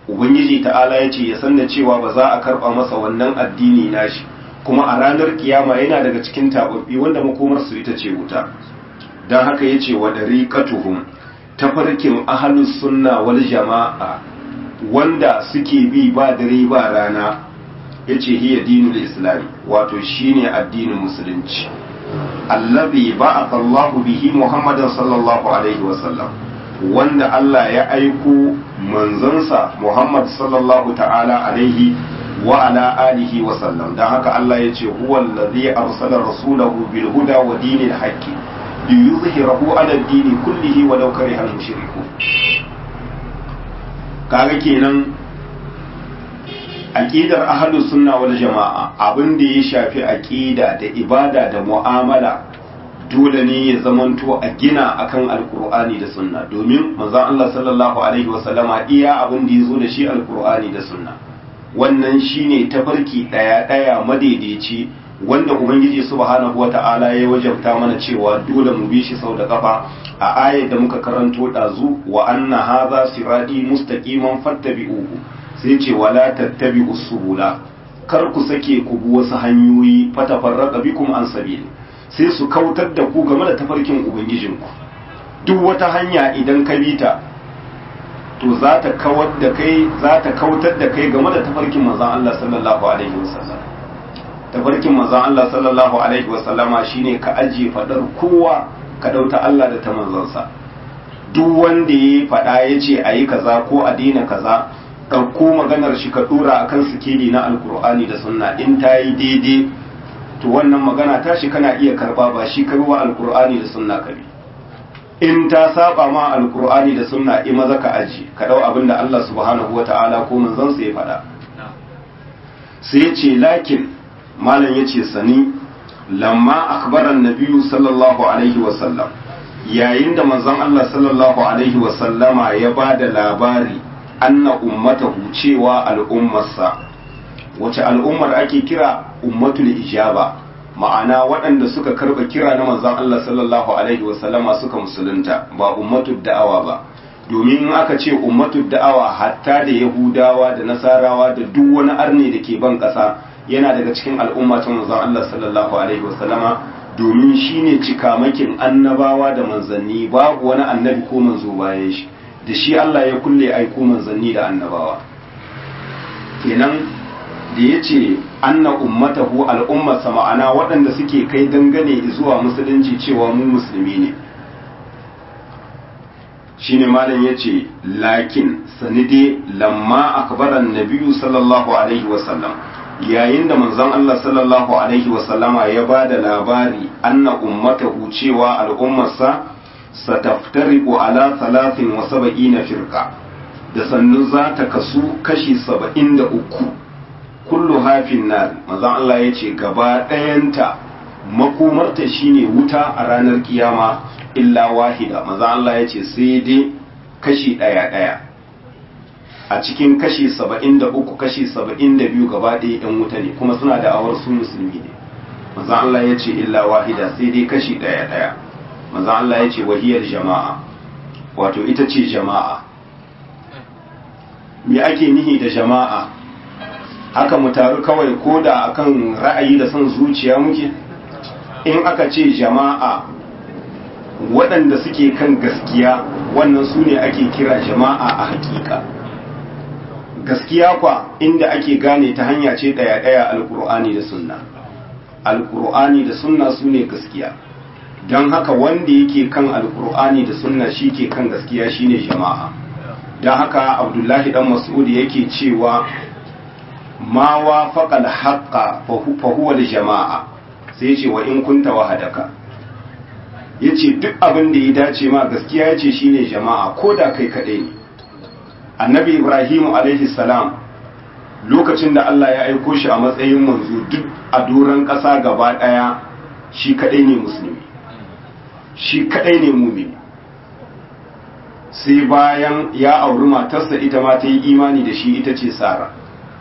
ubangiji ta'ala ya ce ya san da cewa ba za a karba masa wannan addini nashi kuma a ranar kiyama yana daga cikin tababbi wanda makomarsu ita ce wuta don haka ya ce wa dariqatuhum tafarkin ahlus sunna wal jama'a wanda suke bi ba dare ba rana yace hiya dinul islam wato shine addinin musulunci allazi ba'atha Allah bihi Muhammadan sallallahu alaihi wasallam wanda Allah ya aiko manzansa Muhammad sallallahu ta'ala alaihi wa ala alihi wa sallam dan haka Allah yace huwa allazi arsala rasulahu bil huda wa dinil haqqi liyuzhirahu ala ad-dini kullihi wa law kariha al-mushrikun kaga kenan aqidar ahlus sunna wal jamaa abin da ya shafi aqida da ibada da mu'amala dole ne ya zamanto a gina akan alqur'ani da sunna domin manzon Allah sallallahu alaihi wasallama iya abin da yazo da shi alqur'ani da sunna wannan shine tafarki daya daya madaidaici wanda ubangiji subhanahu wata'ala ya wajabta mana cewa dole mu bi shi sau da kafa a ayar da muka karanto dazu wa anna hadha sirati mustaqiman fattabi'uhu sai ce wala tattabi'u subula kar ku sake ku bi wasu hanyoyi fatafarraqa bikum an sabili sai su kautar da ku game da tafarkin ubangijinku duk wata hanya idan ka bi ta to za ta kawar da kai za ta kautar da kai game da tafarkin manzon Allah sallallahu alaihi wasallam tafarkin manzon Allah sallallahu alaihi wasallama shine ka ajiye fadar kowa ka dauta Allah da ta manzansa duk wanda ya fada ya ce a yi kaza ko a daina kaza ɗauko maganar shi ka ɗora a kan sikeli na alkur'ani da sunna in ta yi daidai to wannan magana ta shi kana iya karba ba shi karwa alkur'ani da sunna ka bi in ta saba ma alkur'ani da sunna in maza ka aji ka ɗau abin da Allah subhanahu wa ta'ala ko manzansa ya faɗa sai ya ce lakin malam ya ce sani lamma akbaran nabiyu sallallahu alaihi wasallam yayin da manzon Allah sallallahu alaihi wasallama ya ba da labari anna ummatahu cewa al'ummarsa wace al'ummar ake kira ummatul ijaba ma'ana waɗanda suka karɓa kira na manzon Allah sallallahu alaihi wasallama suka musulunta ba ummatul da'awa ba domin in aka ce ummatul da'awa hatta da yahudawa da nasarawa da duk wani arne da ke ban ƙasa yana daga cikin al'umma ta manzon Allah sallallahu alaihi wasallama domin shine cikamakin annabawa da manzanni babu wani annabi ko manzo bayan shi da shi Allah ya kulle aiko manzanni da annabawa kenan da ya ce anna ummatahu al'ummarsa ma'ana waɗanda suke kai dangane zuwa musulunci cewa mu musulmi ne shine malam ya ce lakin sanide lamma akbaran nabiyu sallallahu alaihi wasallam yayin da manzon Allah sallallahu alaihi wasallama ya ba da labari anna ummatahu cewa al'ummarsa sataftariqu ala salatin wa saba'ina firqa da sannu za ta kasu kashi saba'in da uku kullu hafin nar manzon Allah ya ce gaba ɗayanta makomarta shine wuta a ranar kiyama illa wahida manzon Allah ya ce sai dai kashi ɗaya ɗaya a cikin kashi saba'in da uku kashi saba'in da biyu gaba ɗaya ɗan wuta ne kuma suna da awar su musulmi ne manzon Allah ya ce illa wahida sai dai kashi ɗaya ɗaya manzon Allah ya ce wahiyar jama'a wato ita ce jama'a me ake nihi da jama'a haka mu taru kawai ko da akan ra'ayi da son zuciya muke in aka ce jama'a waɗanda suke kan gaskiya wannan su ne ake kira jama'a a hakika gaskiya kwa inda ake gane ta hanya ce ɗaya-ɗaya alkur'ani da sunna alkur'ani da sunna su ne gaskiya don haka wanda yake kan alkur'ani da sunna shi ke kan gaskiya shine jama'a don haka abdullahi dan mas'ud yake cewa ma wa faƙal haƙa fahuwa da jama'a sai ce wa in kunta wahadaka ya ce duk abin da ya dace ma gaskiya ya ce shine jama'a ko da kai kaɗai ne annabi ibrahimu alaihi salam lokacin da allah ya aiko shi a matsayin manzo duk a doron ƙasa gaba ɗaya shi kaɗai ne musulmi shi kaɗai ne mumini sai bayan ya auri matarsa ita ma ta yi imani da shi ita ce sara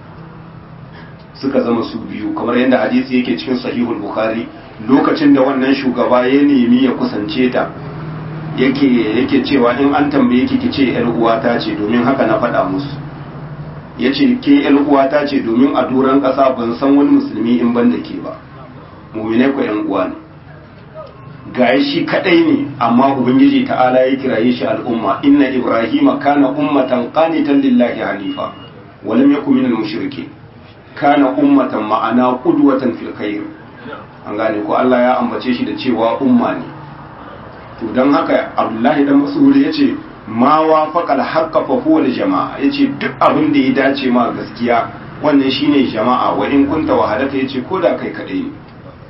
suka zama su biyu kamar yadda hadisi yake cikin sahihul bukhari lokacin da wannan shugaba ya nemi ya kusance ta yake yake cewa in an tambaye ki ki ce yar uwata ce domin haka na faɗa musu ya ce ke yan uwata ce domin a doron ƙasa ban san wani musulmi in ban da ke ba muminai ku yan uwa ne ga shi kadai ne amma ubangiji ta'ala ya kiraye shi al'umma inna ibrahima kana ummatan qanitan lillahi hanifa wa lam yakun minal mushrikeen kana ummatan ma'ana qudwatan fil khair an gane ko Allah ya ambace shi da cewa umma ne to dan haka Abdullahi dan Mas'ud yace ma wafaqa al-haqqa fa huwa al-jama'a yace duk abin da ya dace ma gaskiya wannan shine jama'a wa in kunta wahadaka yace koda kai kadai ne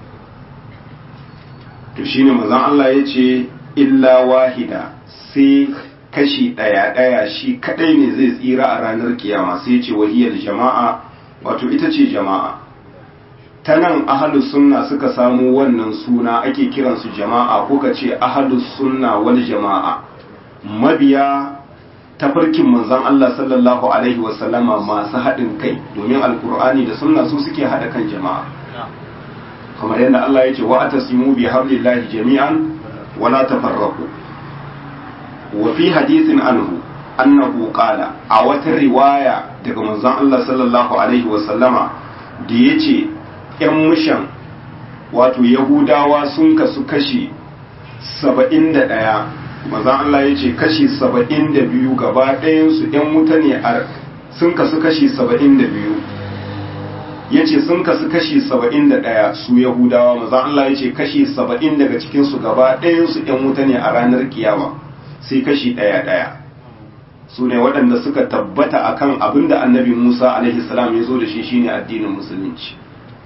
to shine manzon Allah yace illa wahida sai kashi daya daya shi kadai ne zai tsira a ranar kiyama sai yace wahiyal jama'a wato ita ce jama'a ta nan ahalus sunna suka samu wannan suna ake kiransu jama'a ko ka ce ahalus sunna wal jama'a mabiya tafarkin manzon Allah sallallahu alaihi wasallama masu haɗin kai domin alkur'ani da sunna su suke haɗa kan jama'a kamar yadda Allah ya ce wa atasimu bi hablillahi jami'an wala tafarraqu wa fi hadithin anhu annahu qala a wata riwaya daga manzon Allah sallallahu alaihi wasallama da yace ‘yan mushan wato Yahudawa sun kasu kashi saba'in da ɗaya, mazan Allah ya ce kashi saba'in da biyu gaba ɗayansu ‘yan wuta ne sun kasu kashi saba'in da biyu. Ya ce sun kasu kashi saba'in da ɗaya su Yahudawa, mazan Allah ya ce kashi saba'in daga cikinsu gaba ɗayansu ‘yan wuta ne a ranar kiyama sai kashi ɗaya ɗaya. Su ne waɗanda suka tabbata akan abin da annabi Musa alaihi salam ya zo da shi shine addinin musulunci.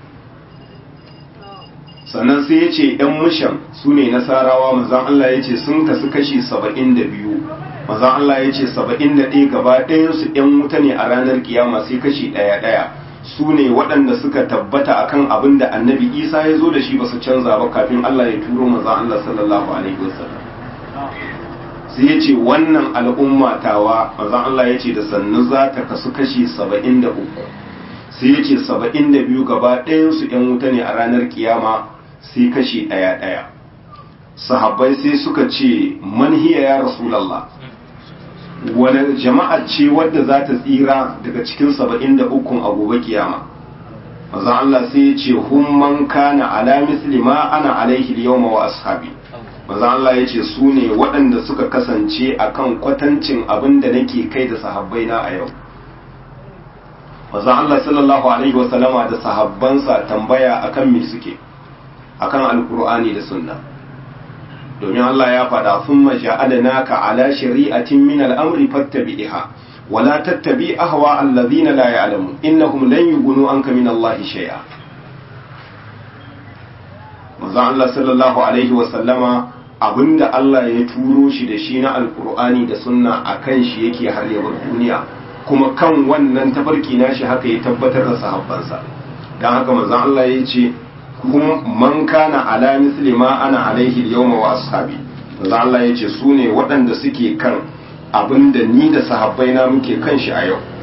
sannan sai ya ce ‘yan mushan su ne nasarawa mazan Allah ya ce sun kasu kashi saba'in da biyu mazan Allah ya ce saba'in da ɗaya gaba ɗayansu ‘yan wuta ne a ranar kiyama sai kashi ɗaya ɗaya su ne waɗanda suka tabbata akan abin da annabi isa ya zo da shi ba su canza ba kafin Allah ya turo mazan Allah sallallahu alaihi wasallam sai ya ce wannan al'umma tawa mazan Allah ya ce da sannu za ta kasu kashi saba'in da uku sai ya ce saba'in da biyu gaba ɗayansu ‘yan wuta ne a ranar kiyama sai kashi ɗaya ɗaya sahabbai sai suka ce manhiya ya rasulallah wani jama'a ce wadda za ta tsira daga cikin saba'in da ukun a gobe kiyama mazan Allah sai ya ce hun man kana ala misli ma ana alaihi yawma wa ashabi mazan Allah ya ce su ne waɗanda suka kasance akan kwatancin abin da nake kai da sahabbai na a yau mazan Allah sallallahu alaihi wasallama da sahabbansa tambaya akan me suke akan alkur'ani da sunna domin Allah ya faɗa thumma ja'alnaka ala shari'atin min al-amri fattabi'ha wa la tattabi ahwa alladhina la ya'lamun innahum lan yughnu anka min Allah shay'a manzon Allah sallallahu alaihi wa sallama abinda Allah ya turo shi da shi na alkur'ani da sunna akan shi yake har yabar duniya kuma kan wannan tafarki nashi haka ya tabbatar da sahabbansa dan haka manzon Allah ya ce kuma man kana ala misli ma ana alaihi yawma wa ashabi manzo Allah yace su ne waɗanda suke kan abinda ni da sahabbai na muke kan shi a yau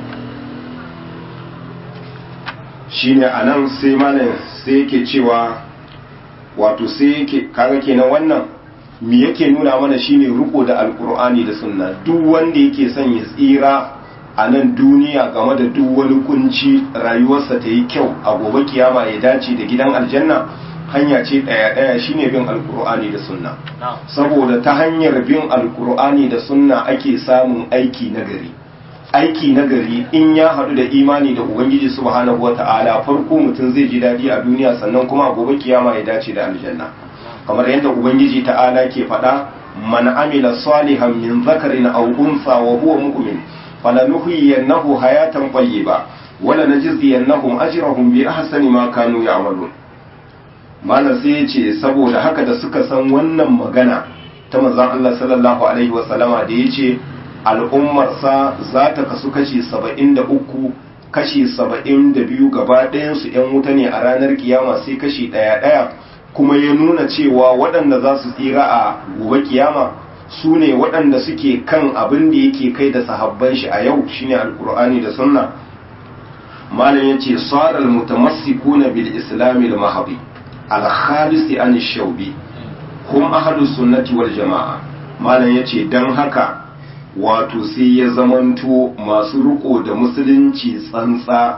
shine anan sai malam sai yake cewa wato sai yake kaga kenan wannan me yake nuna mana shine riko da alkur'ani da sunna duk wanda yake son ya tsira a nan duniya game da duk wani kunci rayuwarsa ta yi kyau a gobe kiyama ya dace da gidan aljanna hanya ce ɗaya ɗaya shine bin alkur'ani da sunna saboda ta hanyar bin alkur'ani da sunna ake samun aiki nagari aiki nagari in ya haɗu da imani da ubangiji subhanahu wata'ala farko mutum zai ji daɗi a duniya sannan kuma a gobe kiyama ya dace da aljanna kamar yadda ubangiji ta'ala ke faɗa man amila salihan min zakarin aw unsa wa huwa mu'min falanuhyiyannahu hayatan tayyiba wala najziyannahum ajrahum bi ahsani ma kanu ya'malun malam sai yace saboda haka da suka san wannan magana ta manzon Allah sallallahu alaihi wa sallama da yace al'ummar sa za ta kasu kashi 73 kashi 72 gaba ɗayan su ƴan wuta ne a ranar kiyama sai kashi ɗaya ɗaya kuma ya nuna cewa waɗanda za su tsira a gobe kiyama su ne waɗanda suke kan abin da yake kai da sahabban shi a yau shine alkur'ani da sunna malam yace saral mutamassikuna bil islamil mahdi al khalis an shaubi hum ahlus sunnati wal jamaa malam yace dan haka wato sai ya zamanto masu riko da musulunci tsantsa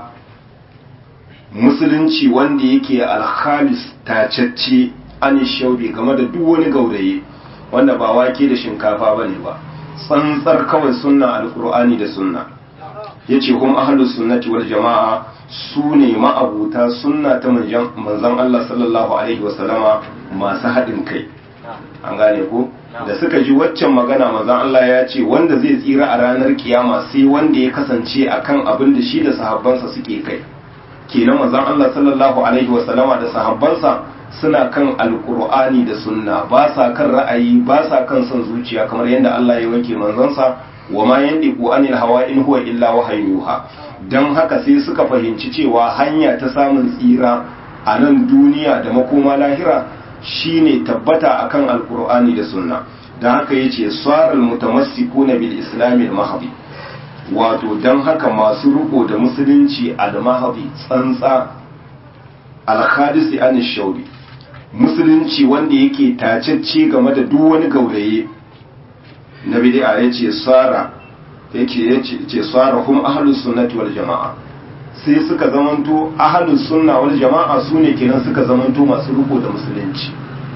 musulunci wanda yake alhalis tacacce an shaubi game da duk wani gauraye wanda ba wake da shinkafa bane ba tsantsar kawai sunna alkur'ani da sunna yace hum ahlus sunnati wal jama'a su ne ma'abuta sunna ta manzon Allah sallallahu alaihi wasallama masu haɗin kai an gane ko da suka ji waccan magana manzon Allah ya ce wanda zai tsira a ranar kiyama sai wanda ya kasance akan abin da shi da sahabbansa suke kai kenan manzon Allah sallallahu alaihi wasallama da sahabbansa suna kan alkur'ani da sunna ba sa kan ra'ayi ba sa kan son zuciya kamar yadda Allah ya wanke manzansa wa ma yandiqu anil hawa in huwa illa wahyun yuha dan haka sai suka fahimci cewa hanya ta samun tsira a nan duniya da makoma lahira shine tabbata akan alkur'ani da sunna dan haka yace saral mutamassikuna bil islamil mahdi wato dan haka masu riko da musulunci al mahdi tsantsa al khadisi an shauri musulunci wanda yake tacecce game da duk wani gauraye na bid'a yace sara yake yace ce sara hum ahlus sunnati wal jamaa sai suka zamanto ahlus sunna wal jamaa sune kenan suka zamanto masu riko da musulunci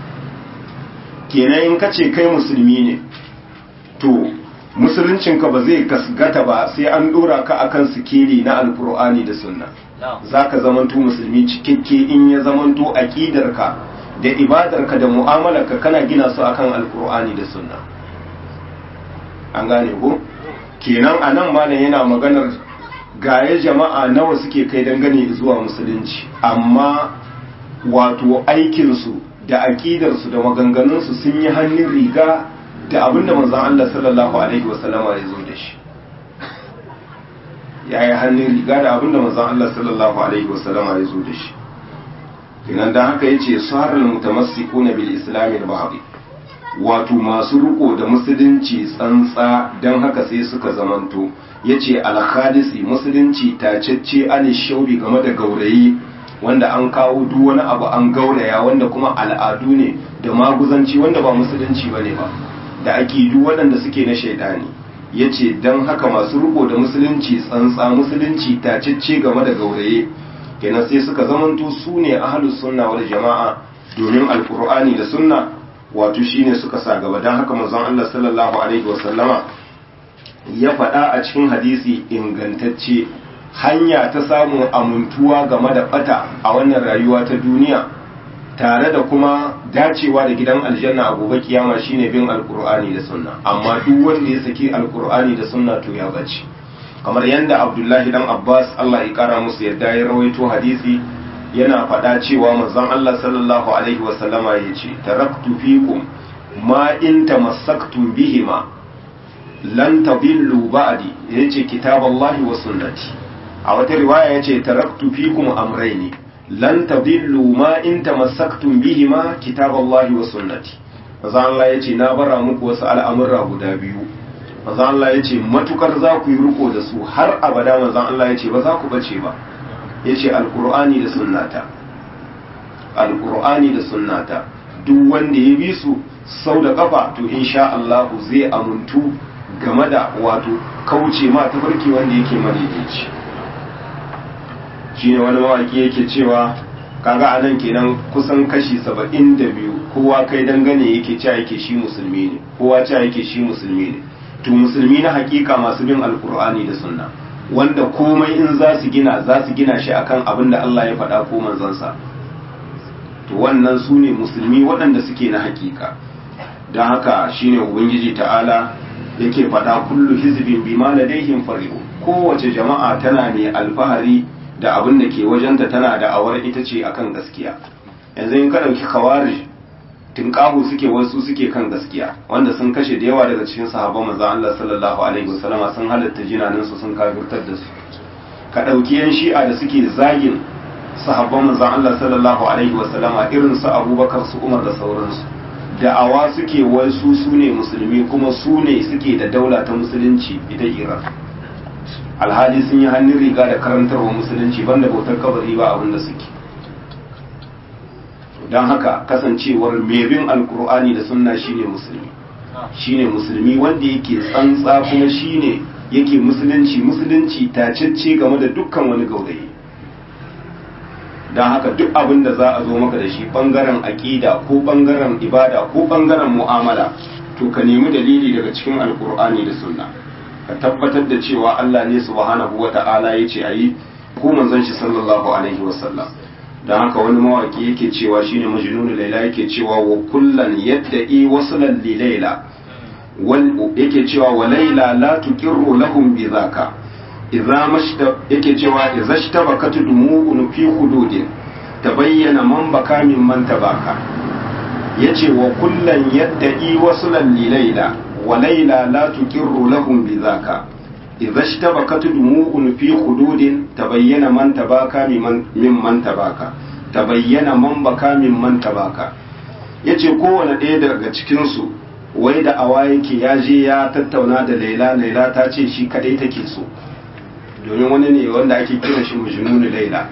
kenan in kace kai musulmi ne to musuluncinka ba zai gasgata ba sai an dora ka akan sikeli na alkur'ani da sunna zaka zamanto musulmi cikakke in ya zamanto aqidarka da ibadarka da mu'amalarka kana gina su akan alkur'ani da sunna an gane ko kenan a nan malam yana maganar gaye jama'a nawa suke kai dangane zuwa musulunci amma wato aikinsu da aƙidarsu da maganganunsu sun yi hannun riga da abinda manzon Allah sallallahu alaihi wasallama ya zo da shi ya yi hannun riga da abinda manzon Allah sallallahu alaihi wasallama ya zo da shi kenan dan haka yace sarar mutamassikuna bil islam al bahri wato masu riko da musulunci tsantsa dan haka sai suka zamanto yace al khadisi musulunci tacecce an shaubi game da gaurayi wanda an kawo duk wani abu an gauraya wanda kuma al'adu ne da maguzanci wanda ba musulunci bane ba da aqidu waɗanda suke na shaidani yace dan haka masu riko da musulunci tsantsa musulunci tacecce game da gauraye kenan sai suka zamanto su ne ahalus sunna wal jama'a domin alkur'ani da sunna wato shine suka sa gaba don haka manzon Allah sallallahu alaihi wasallama ya faɗa a cikin hadisi ingantacce hanya ta samun amintuwa game da bata a wannan rayuwa ta duniya tare da kuma dacewa da gidan aljanna a gobe kiyama shine bin alkur'ani da sunna amma duk wanda ya saki alkur'ani da sunna to ya bace kamar yadda abdullahi dan abbas allah ya kara musu yadda ya rawaito hadisi yana faɗa cewa manzon allah sallallahu alaihi wasallama ya ce taraktu fikum ma in tamassaktum bihima lan tadillu ba'di yace kitaballahi wa sunnati a wata riwaya yace taraktu fikum amrayni lan tadillu ma in tamassaktum bihima kitaballahi wa sunnati manzon allah yace na bara muku wasu al'amura guda biyu manzan Allah ya ce matukar za ku yi riko da su har abada manzan Allah ya ce ba za ku bace ba ya ce alkur'ani da sunnata alkur'ani da sunnata duk wanda ya bi su sau da kafa to insha Allah zai amuntu game da wato kauce ma tafarki wanda yake madaidaici shine wani mawaki yake cewa kaga anan kenan kusan kashi saba'in da biyu kowa kai dangane yake cewa yake shi musulmi ne kowa cewa yake shi musulmi ne to musulmi na hakika masu bin alkur'ani da sunna wanda komai in za su gina za su gina shi akan abin da Allah ya faɗa ko manzansa to wannan su ne musulmi waɗanda suke na hakika don haka shine ubangiji ta'ala yake faɗa kullu hizbin bima ladaihim farihu kowace jama'a tana ne alfahari da abin da ke wajenta tana da awar ita ce akan gaskiya yanzu in ka ɗauki khawarij tinkahu suke wasu suke kan gaskiya wanda sun kashe da yawa daga cikin sahabban manzon Allah sallallahu alaihi wasallama sun halatta jinanin su sun kafirtar da su ka dauki yan shi'a da suke zagin sahabban manzon Allah sallallahu alaihi wasallama irin su Abubakar su Umar da sauransu da'awa suke wasu su ne musulmi kuma su ne suke da daula ta musulunci ita Iran alhali sun yi hannun riga da karantarwa musulunci banda bautar kabari ba abin da suke don haka kasancewar mai bin alkur'ani da sunna shine musulmi shine musulmi wanda yake tsantsa kuma shine yake musulunci musulunci tacecce game da dukkan wani gaurayi don haka duk abin da za a zo maka da shi bangaren aƙida ko bangaren ibada ko bangaren mu'amala to ka nemi dalili daga cikin alkur'ani da sunna ka tabbatar da cewa Allah ne subhanahu wata'ala ya ce a yi ko manzon shi sallallahu alaihi wasallam don haka wani mawaki yake cewa shine majnunu laila yake cewa wa kullan yadda'i waslan li laila wal yake cewa wa laila la tuqirru lahum bi zaka idza mashta yake cewa idza shtabakat dumu'un fi hududin tabayyana man baka min man tabaka yace wa kullan yadda'i waslan li laila wa laila la tuqirru lahum bi zaka idza shtabakat dumu'un fi hududin tabayyana man tabaka min man tabaka tabayyana man baka min man tabaka yace kowane ɗaya daga cikin su wai da awa yake ya je ya tattauna da laila laila ta ce shi kadai take so domin wani ne wanda ake kiran shi mujnunu laila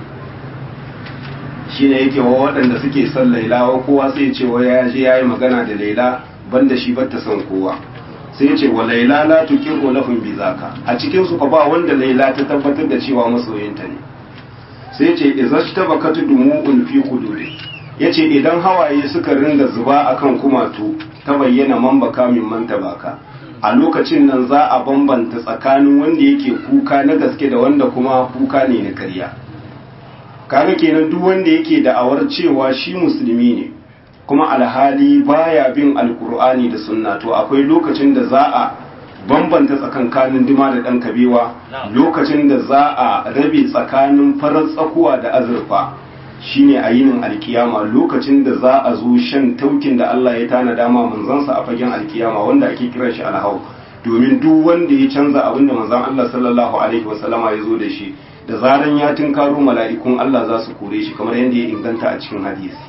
shine yake wa waɗanda suke son laila wa kowa sai ya ce wa ya je ya yi magana da laila banda shi bata son kowa sai ya ce wa laila la tuqiru lahum bi zaka a cikin su fa ba wanda laila ta tabbatar da cewa masoyinta ne sai ya ce izashtabakatu dumu'un fi hududi yace idan hawaye suka ringa zuba akan kumatu ta bayyana man baka min man tabaka a lokacin nan za a bambanta tsakanin wanda yake kuka na gaske da wanda kuma kuka ne na karya kaga kenan duk wanda yake da'awar cewa shi musulmi ne kuma alhali baya bin alkur'ani da sunna to akwai lokacin da za a bambanta tsakankanin dima da ɗan kabewa lokacin da za a rabe tsakanin farar tsakuwa da azurfa shine a yinin alkiyama lokacin da za a zo shan taukin da Allah ya tana dama manzansa a fagen alkiyama wanda ake kiran shi alhau domin duk wanda ya canza abin da manzan Allah sallallahu alaihi wasallama ya zo da shi da zaran ya tunkaro mala'ikun Allah za su kore shi kamar yadda ya inganta a cikin hadisi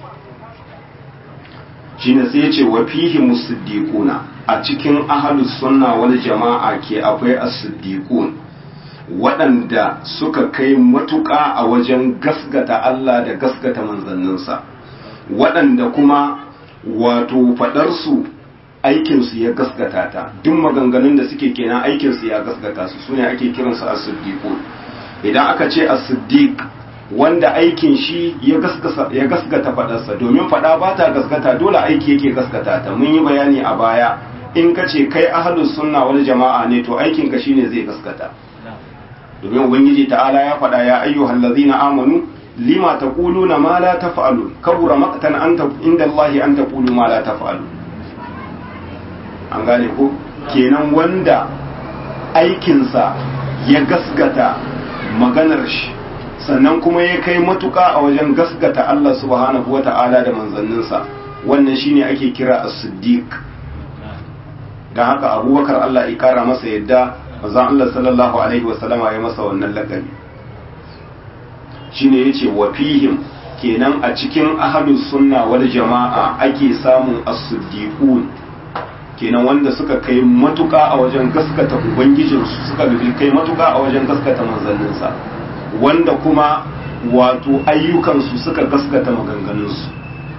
shine sai ya ce wa fihi musaddiquna a cikin ahlus sunna wal jama'a ke akwai as-siddiqun waɗanda suka kai matuƙa a wajen gasgata Allah da gasgata manzanninsa waɗanda kuma wato faɗarsu aikinsu ya gasgata ta duk maganganun da suke kenan aikinsu ya gasgata su sune ake kiransu as-siddiqun idan aka ce as-siddiq wanda aikin shi ya gasgata faɗarsa domin faɗa ba ta gasgata dole aiki yake gasgata ta mun yi bayani a baya in ka ce kai ahlus sunna wal jama'a ne to aikin ka shine zai gasgata domin ubangiji ta'ala ya faɗa ya ayyuhal ladzina amanu lima taquluna ma la taf'alun kabura maqtan anta inda Allah an taqulu ma la taf'alun an gane ko kenan wanda aikinsa ya gasgata maganar shi sannan kuma ya kai matuƙa a wajen gasgata Allah subhanahu wata'ala da manzanninsa wannan shine ake kira as-siddiq dan haka abubakar Allah ya kara masa yadda manzon Allah sallallahu alaihi wasallama ya masa wannan lakabi shine yace wa fihim kenan a cikin ahlus sunna wal jama'a ake samun as-siddiqun kenan wanda suka kai matuƙa a wajen gaskata ubangijinsu suka kai matuƙa a wajen gaskata manzanninsa wanda kuma wato ayyukansu suka gaskata maganganunsu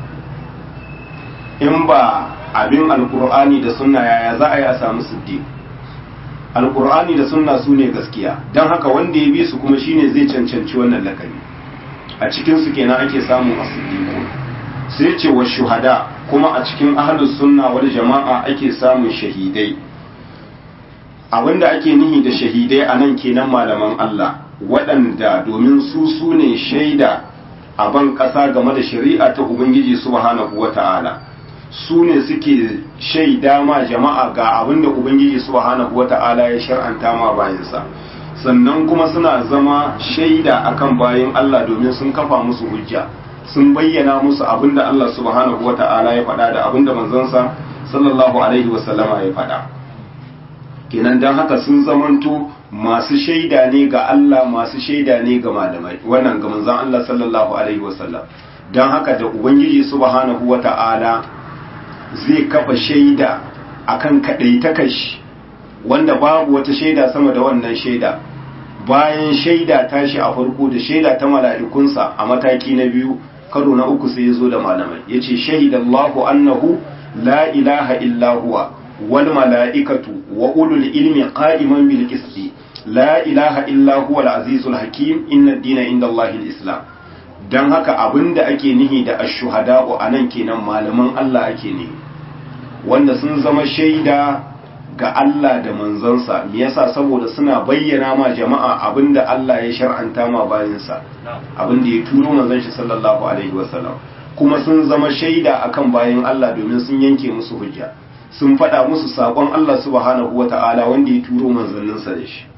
in ba abin alkur'ani da sunna yaya za a yi a samu siddiq alkur'ani da sunna su ne gaskiya don haka wanda ya bi su kuma shine zai cancanci wannan lakabi a cikinsu kenan ake samun asiddiqu sai ce wa shuhada kuma a cikin ahlus sunna wal jama'a ake samun shahidai abinda ake nihi da shahidai a nan kenan malaman Allah waɗanda domin su su ne shaida a ban ƙasa game da shari'a ta Ubangiji subhanahu wa ta'ala su ne suke shaida ma jama'a ga abinda Ubangiji subhanahu wa ta'ala ya shar'anta ma bayansa sannan kuma suna zama shaida akan bayan Allah domin sun kafa musu hujja sun bayyana musu abinda Allah subhanahu wa ta'ala ya faɗa da abinda manzansa sallallahu alaihi wasallama ya faɗa kenan don haka sun zamanto masu shaida ne ga Allah masu shaida ne ga malamai wannan ga manzon Allah sallallahu alaihi wasallam don haka da ubangiji subhanahu wata'ala zai kafa shaida akan kadaitakashi wanda babu wata shaida sama da wannan shaida bayan shaida tashi a farko da shaida ta mala'ikunsa a mataki na biyu karo na uku sai ya zo da malamai yace shahidallahu annahu la ilaha illa huwa wal mala'ikatu wa ulul ilmi qa'iman bil qisti la ilaha illa huwa al-azizul hakim inna ad-dina inda Allahi al-islam dan haka abinda ake nihi da ash-shuhada'u anan kenan malaman Allah ake nihi wanda sun zama shaida ga Allah da manzansa me yasa saboda suna bayyana ma jama'a abinda Allah ya shar'anta ma bayansa abinda ya turo manzon shi sallallahu alaihi wasallam kuma sun zama shaida akan bayan Allah domin sun yanke musu hujja sun faɗa musu saƙon Allah subhanahu wata'ala wanda ya turo manzanninsa da shi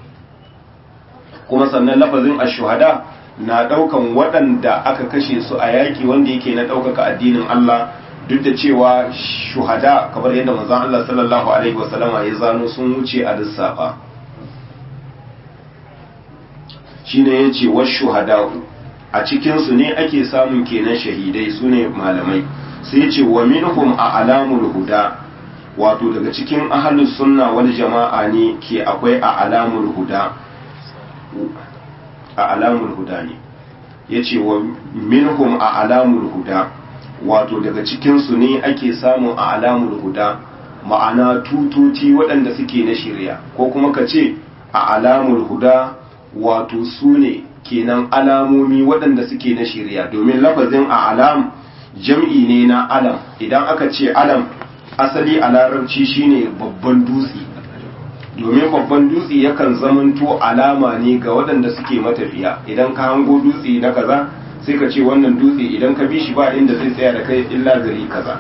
kuma sannan lafazin ashuhada na ɗaukan waɗanda aka kashe su a yaƙi wanda yake na ɗaukaka addinin Allah duk da cewa shuhada kamar yadda manzon Allah sallallahu alaihi wasallama ya zano sun wuce a lissafa shine yace wa shuhada'u a cikin su ne ake samun kenan shahidai sune malamai sai yace wa minhum a alamul huda wato daga cikin ahlus sunna wal jama'a ne ke akwai a alamul huda a alamul huda ne yace wa minhum a alamul huda wato daga cikinsu ne ake samun a alamul huda ma'ana tututi waɗanda suke na shirya ko kuma ka ce a alamul huda wato su ne kenan alamomi waɗanda suke na shirya domin lafazin a alam jam'i ne na alam idan aka ce alam asali a larabci shine babban dutse domin babban dutse yakan zamanto alama ne ga waɗanda suke matafiya idan ka hango dutse na kaza sai ka ce wannan dutse idan ka bi shi ba inda zai tsaya da kai illa gari kaza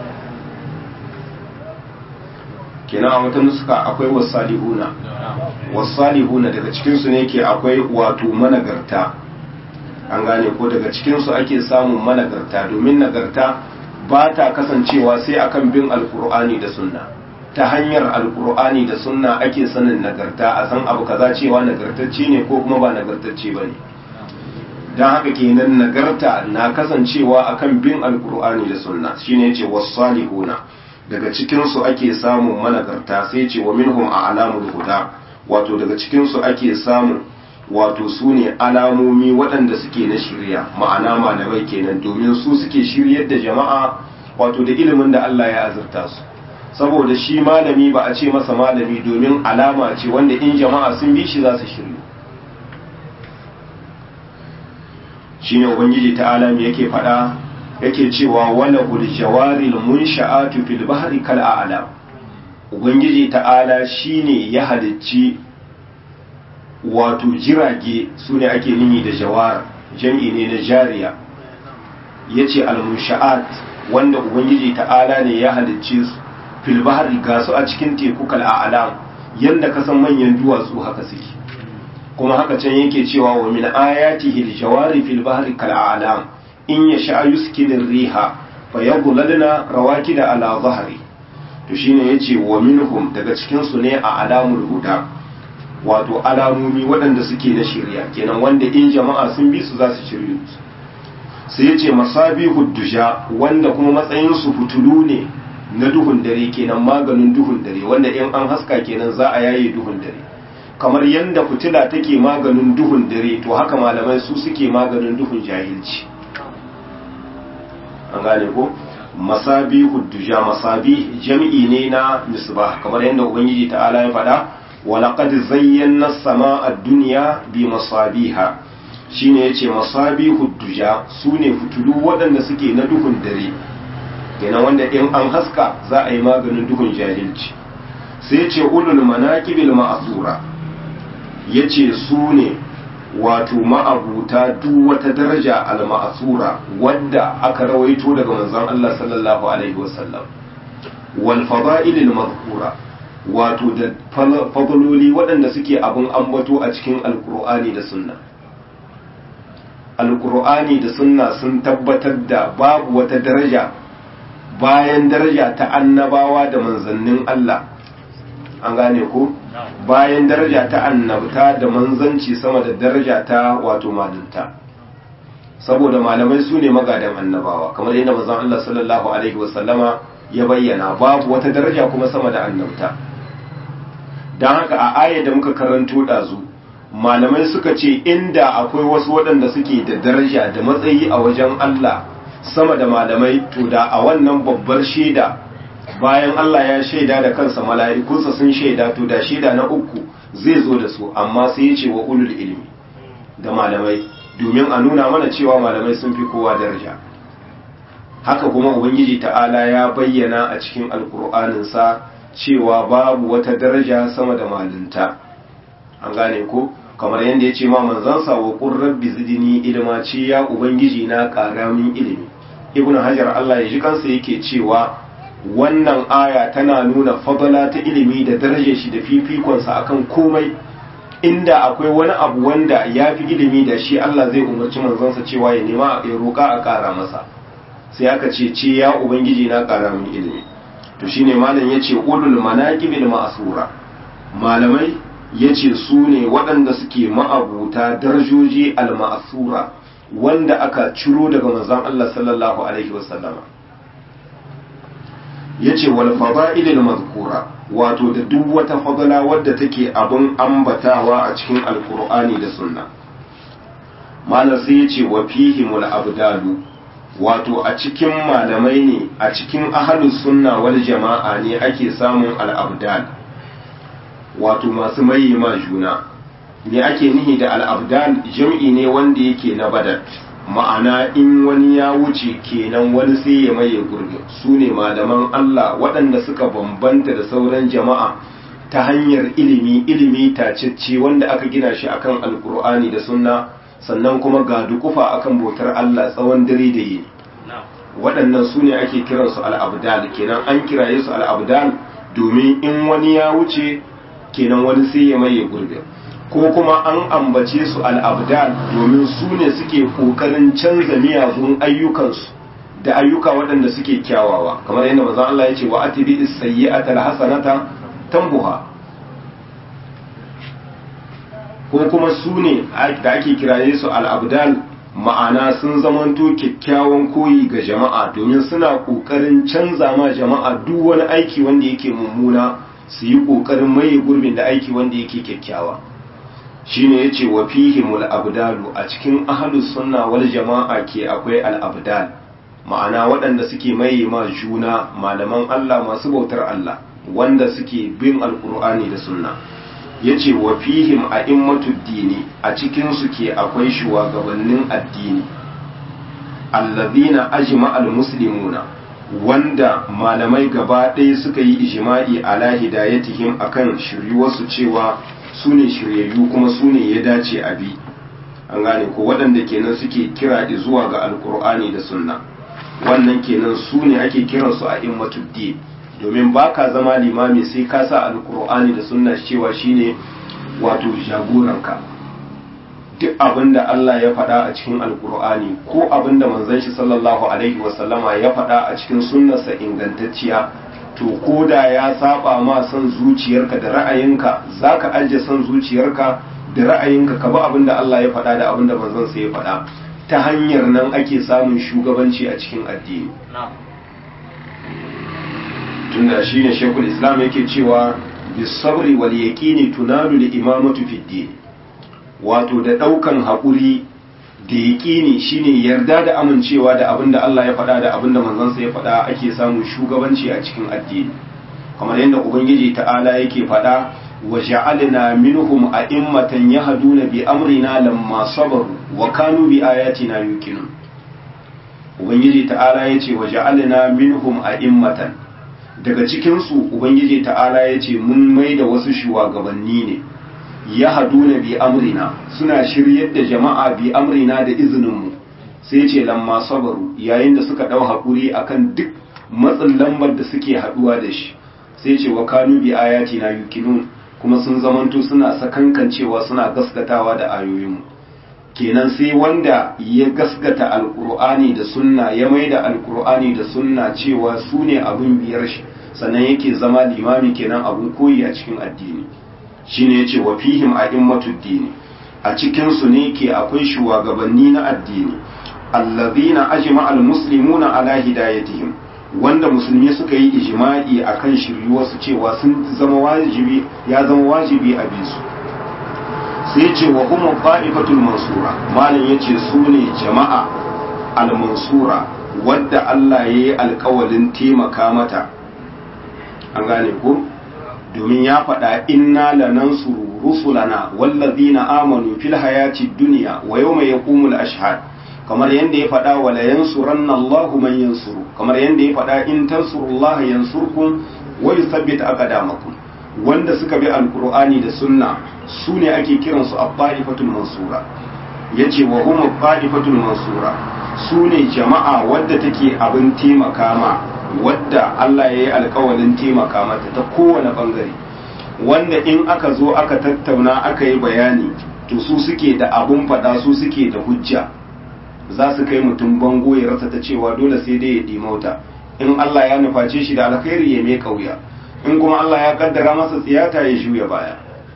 kenan a wata nuska akwai wasalihuna wasalihuna daga cikinsu ne ke akwai wato managarta an gane ko daga cikinsu ake samun managarta domin nagarta ba ta kasancewa sai akan bin alkur'ani da sunna ta hanyar alkur'ani da sunna ake sanin nagarta a san abu kaza cewa nagartacce ne ko kuma ba nagartacce ba ne don haka kenan nagarta na kasancewa akan bin alkur'ani da sunna shine yace wasalihuna daga cikin su ake samun managarta sai ce wa minhum a alamul huda wato daga cikin su ake samun wato su ne alamomi waɗanda suke na shirya ma'ana malamai kenan domin su suke shiryar da jama'a wato da ilimin da Allah ya azurta su saboda shi malami ba a ce masa malami domin alama ce wanda in jama'a sun bi shi za su shiryu shine ubangiji ta'ala me yake faɗa yake cewa wala ul jawaril munsha'atu fil bahri kal a'lam ubangiji ta'ala shine ya halicci wato jirage sune ake nini da jawar jam'i ne na jariya yace al munsha'at wanda ubangiji ta'ala ne ya halicci su fil bahri ga su a cikin teku kal a'lam yanda kasan manyan duwatsu haka suke kuma haka can yake cewa wa min ayatihi al-jawari fil bahri kal a'lam in yasha yuskinu riha fayadhlalna rawakida ala dhahri to shine yace wa minhum daga cikin su ne a alamul huda wato alamomi waɗanda suke na shirya kenan wanda in jama'a sun bi su za su shiryu sai yace masabihud dusha wanda kuma matsayin su fitulu ne na duhun dare kenan maganin duhun dare wanda in an haska kenan za a yaye duhun dare kamar yadda fitila take maganin duhun dare to haka malamai su suke maganin duhun jahilci an gane ko masabi hudduja masabi jam'i ne na misbah kamar yadda ubangiji ta'ala ya faɗa wa laqad zayyana as-samaa ad-dunya bi masabiha shine yace masabi hudduja sune fitulu waɗanda suke na duhun dare kenan wanda in an haska za a yi maganin duhun jahilci sai ce ulul manaqibil ma'thura ya ce su ne wato ma'abuta duk wata daraja al-ma'asura wadda aka rawaito daga manzon Allah sallallahu alaihi wasallam wal fada'ilil madhkura wato da fadloli waɗanda suke abun ambato a cikin alqur'ani da sunna alqur'ani da sunna sun tabbatar da babu wata daraja bayan daraja ta annabawa da manzannin Allah an gane ko bayan daraja ta annabta da manzanci sama da daraja ta wato malinta saboda malamai su ne magadan annabawa kamar yadda manzon Allah sallallahu alaihi wasallama ya bayyana babu wata daraja kuma sama da annabta don haka a aya da muka karanto ɗazu malamai suka ce inda akwai wasu waɗanda suke da daraja da matsayi a wajen Allah sama da malamai to da a wannan babbar shaida bayan Allah ya shaida da kansa mala'ikunsa sun shaida to da shaida na uku zai zo da su amma sai ya ce wa ulul ilmi da malamai domin a nuna mana cewa malamai sun fi kowa daraja haka kuma ubangiji ta'ala ya bayyana a cikin alkur'aninsa cewa babu wata daraja sama da malinta an gane ko kamar yadda ya ce ma manzansa wa qur rabbi zidni ilma ce ya ubangiji na ƙara min ilimi ibnu hajar Allah ya ji kansa yake cewa wannan aya tana nuna fadala ta ilimi da darajar shi da fifikonsa akan komai inda akwai wani abu wanda ya fi ilimi da shi Allah zai umarci manzansa cewa ya nema ya roƙa a ƙara masa sai aka ce ce ya ubangiji na ƙara min ilimi to shine malam yace ulul manaqibil ma'sura malamai yace su ne waɗanda suke ma'abuta darajoji al ma'sura wanda aka ciro daga manzon Allah sallallahu alaihi wasallama yace wal fada'ilil mazkura wato da duk wata fadala wadda take abin ambatawa a cikin alkur'ani da sunna malam sai yace wa fihimul abdalu wato a cikin malamai ne a cikin ahalus sunna wal jama'a ne ake samun al'abdal wato masu maye ma juna ne ake nihi da al'abdal jam'i ne wanda yake na badal ma'ana in wani ya wuce kenan wani sai ya maye gurbi su ne malaman Allah waɗanda suka bambanta da sauran jama'a ta hanyar ilimi ilimi tacicce wanda aka gina shi akan alkur'ani da sunna sannan kuma ga dukufa akan bautar Allah tsawon dare da yini waɗannan su ne ake kiransu al'abdal kenan an kiraye su al'abdal domin in wani ya wuce kenan wani sai ya maye gurbi ko kuma an ambace su al'abdal domin su ne suke ƙoƙarin canza miyagun ayyukansu da ayyuka waɗanda suke kyawawa kamar yadda mazan Allah ya ce wa atibi sayyi'atal hasanata tambuha ko kuma su ne da ake kiraye su al'abdal ma'ana sun zamanto kyakkyawan koyi ga jama'a domin suna ƙoƙarin canza ma jama'a duk wani aiki wanda yake mummuna su yi ƙoƙarin maye gurbin da aiki wanda yake kyakkyawa shine yace wa fihimul abdalu a cikin ahlus sunna wal jama'a ke akwai al abdal ma'ana waɗanda suke maye ma juna malaman Allah masu bautar Allah wanda suke bin alqur'ani da sunna yace wa fihim a'immatud dini a cikin su ke akwai shugabannin addini alladhina ajma'al muslimuna wanda malamai gaba ɗaya suka yi ijma'i ala hidayatihim akan shiryuwarsu cewa su ne shiryayyu kuma su ne ya dace a bi an gane ko waɗanda kenan suke kira zuwa ga alkur'ani da sunna wannan kenan su ne ake kiransu a immatuddi domin ba ka zama limami sai ka sa alkur'ani da sunna cewa shine wato jagoranka duk abin da Allah ya faɗa a cikin alkur'ani ko abin da manzon shi sallallahu alaihi wasallama ya faɗa a cikin sunnarsa ingantacciya to ko da ya saba ma son zuciyarka da ra'ayinka za ka ajiye son zuciyarka da ra'ayinka ka ba abin da Allah ya faɗa da abin da manzon sa ya faɗa ta hanyar nan ake samun shugabanci a cikin addini tunda shine shekul islam yake cewa bisabri wal yaqini tunalu li imamatu fid din wato da daukan haƙuri da yaƙini shine yarda da amincewa da abin da Allah ya faɗa da abin da manzansa ya faɗa ake samun shugabanci a cikin addini kamar yadda ubangiji ta'ala yake faɗa wa ja'alna minhum a'immatan yahduna bi amrina lamma sabaru wa kanu bi ayatina yuqinun ubangiji ta'ala yace wa ja'alna minhum a'immatan daga cikin su ubangiji ta'ala yace mun maida wasu shugabanni ne ya haduna bi amrina suna shiryar da jama'a bi amrina da izininmu sai ce lamma sabaru yayin da suka dau hakuri akan duk matsin lambar da suke haduwa da shi sai ce wa kanu bi ayati na yuqinun kuma sun zamanto suna sakankancewa suna gaskatawa da ayoyinmu kenan sai wanda ya gaskata alkur'ani da sunna ya maida alkur'ani da sunna cewa su ne abin biyar shi sannan yake zama limami kenan abin koyi a cikin addini shine yace wa fihim a'immatud dini a cikin su ne ke akwai shugabanni na addini allazina ajma almuslimuna ala hidayatihim wanda musulmi suka yi ijma'i akan shiryuwar su cewa sun zama wajibi ya zama wajibi a bisu sai ce wa hum qa'ifatul mansura malam yace su ne jama'a al-mansura wadda Allah yayi alƙawalin taimaka mata an gane ko domin ya faɗa inna lanansuru rusulana wallazina amanu fil hayati dunya wa yawma yaqumul ashhad kamar yadda ya faɗa wa la yansuranna Allahu man yansuru kamar yadda ya faɗa in tansurullaha yansurkum wa yuthabbit aqdamakum wanda suka bi alqur'ani da sunna su ne ake kiransu abba'ifatul mansura yace wa hum abba'ifatul mansura su ne jama'a wadda take abin taimaka ma wadda Allah ya yi alkawalin taimaka mata ta kowane bangare wanda in aka zo aka tattauna aka yi bayani to su suke da abun faɗa su suke da hujja za su kai mutum bango ya rasa ta cewa dole sai dai ya ɗimauta in Allah ya nuface shi da alkhairi ya mai kauya in kuma Allah ya kaddara masa tsiyata ya juya baya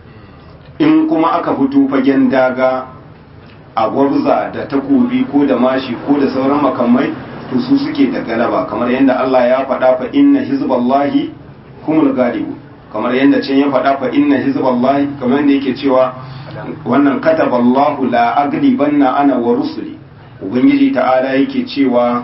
in kuma aka fito fagen daga a gwabza da takobi ko da mashi ko da sauran makamai to su suke da galaba kamar yadda Allah ya faɗa fa inna hizballahi humul galibu kamar yadda can ya faɗa fa inna hizballahi kamar yadda yake cewa wannan kataballahu la aglibanna ana wa rusuli ubangiji ta'ala yake cewa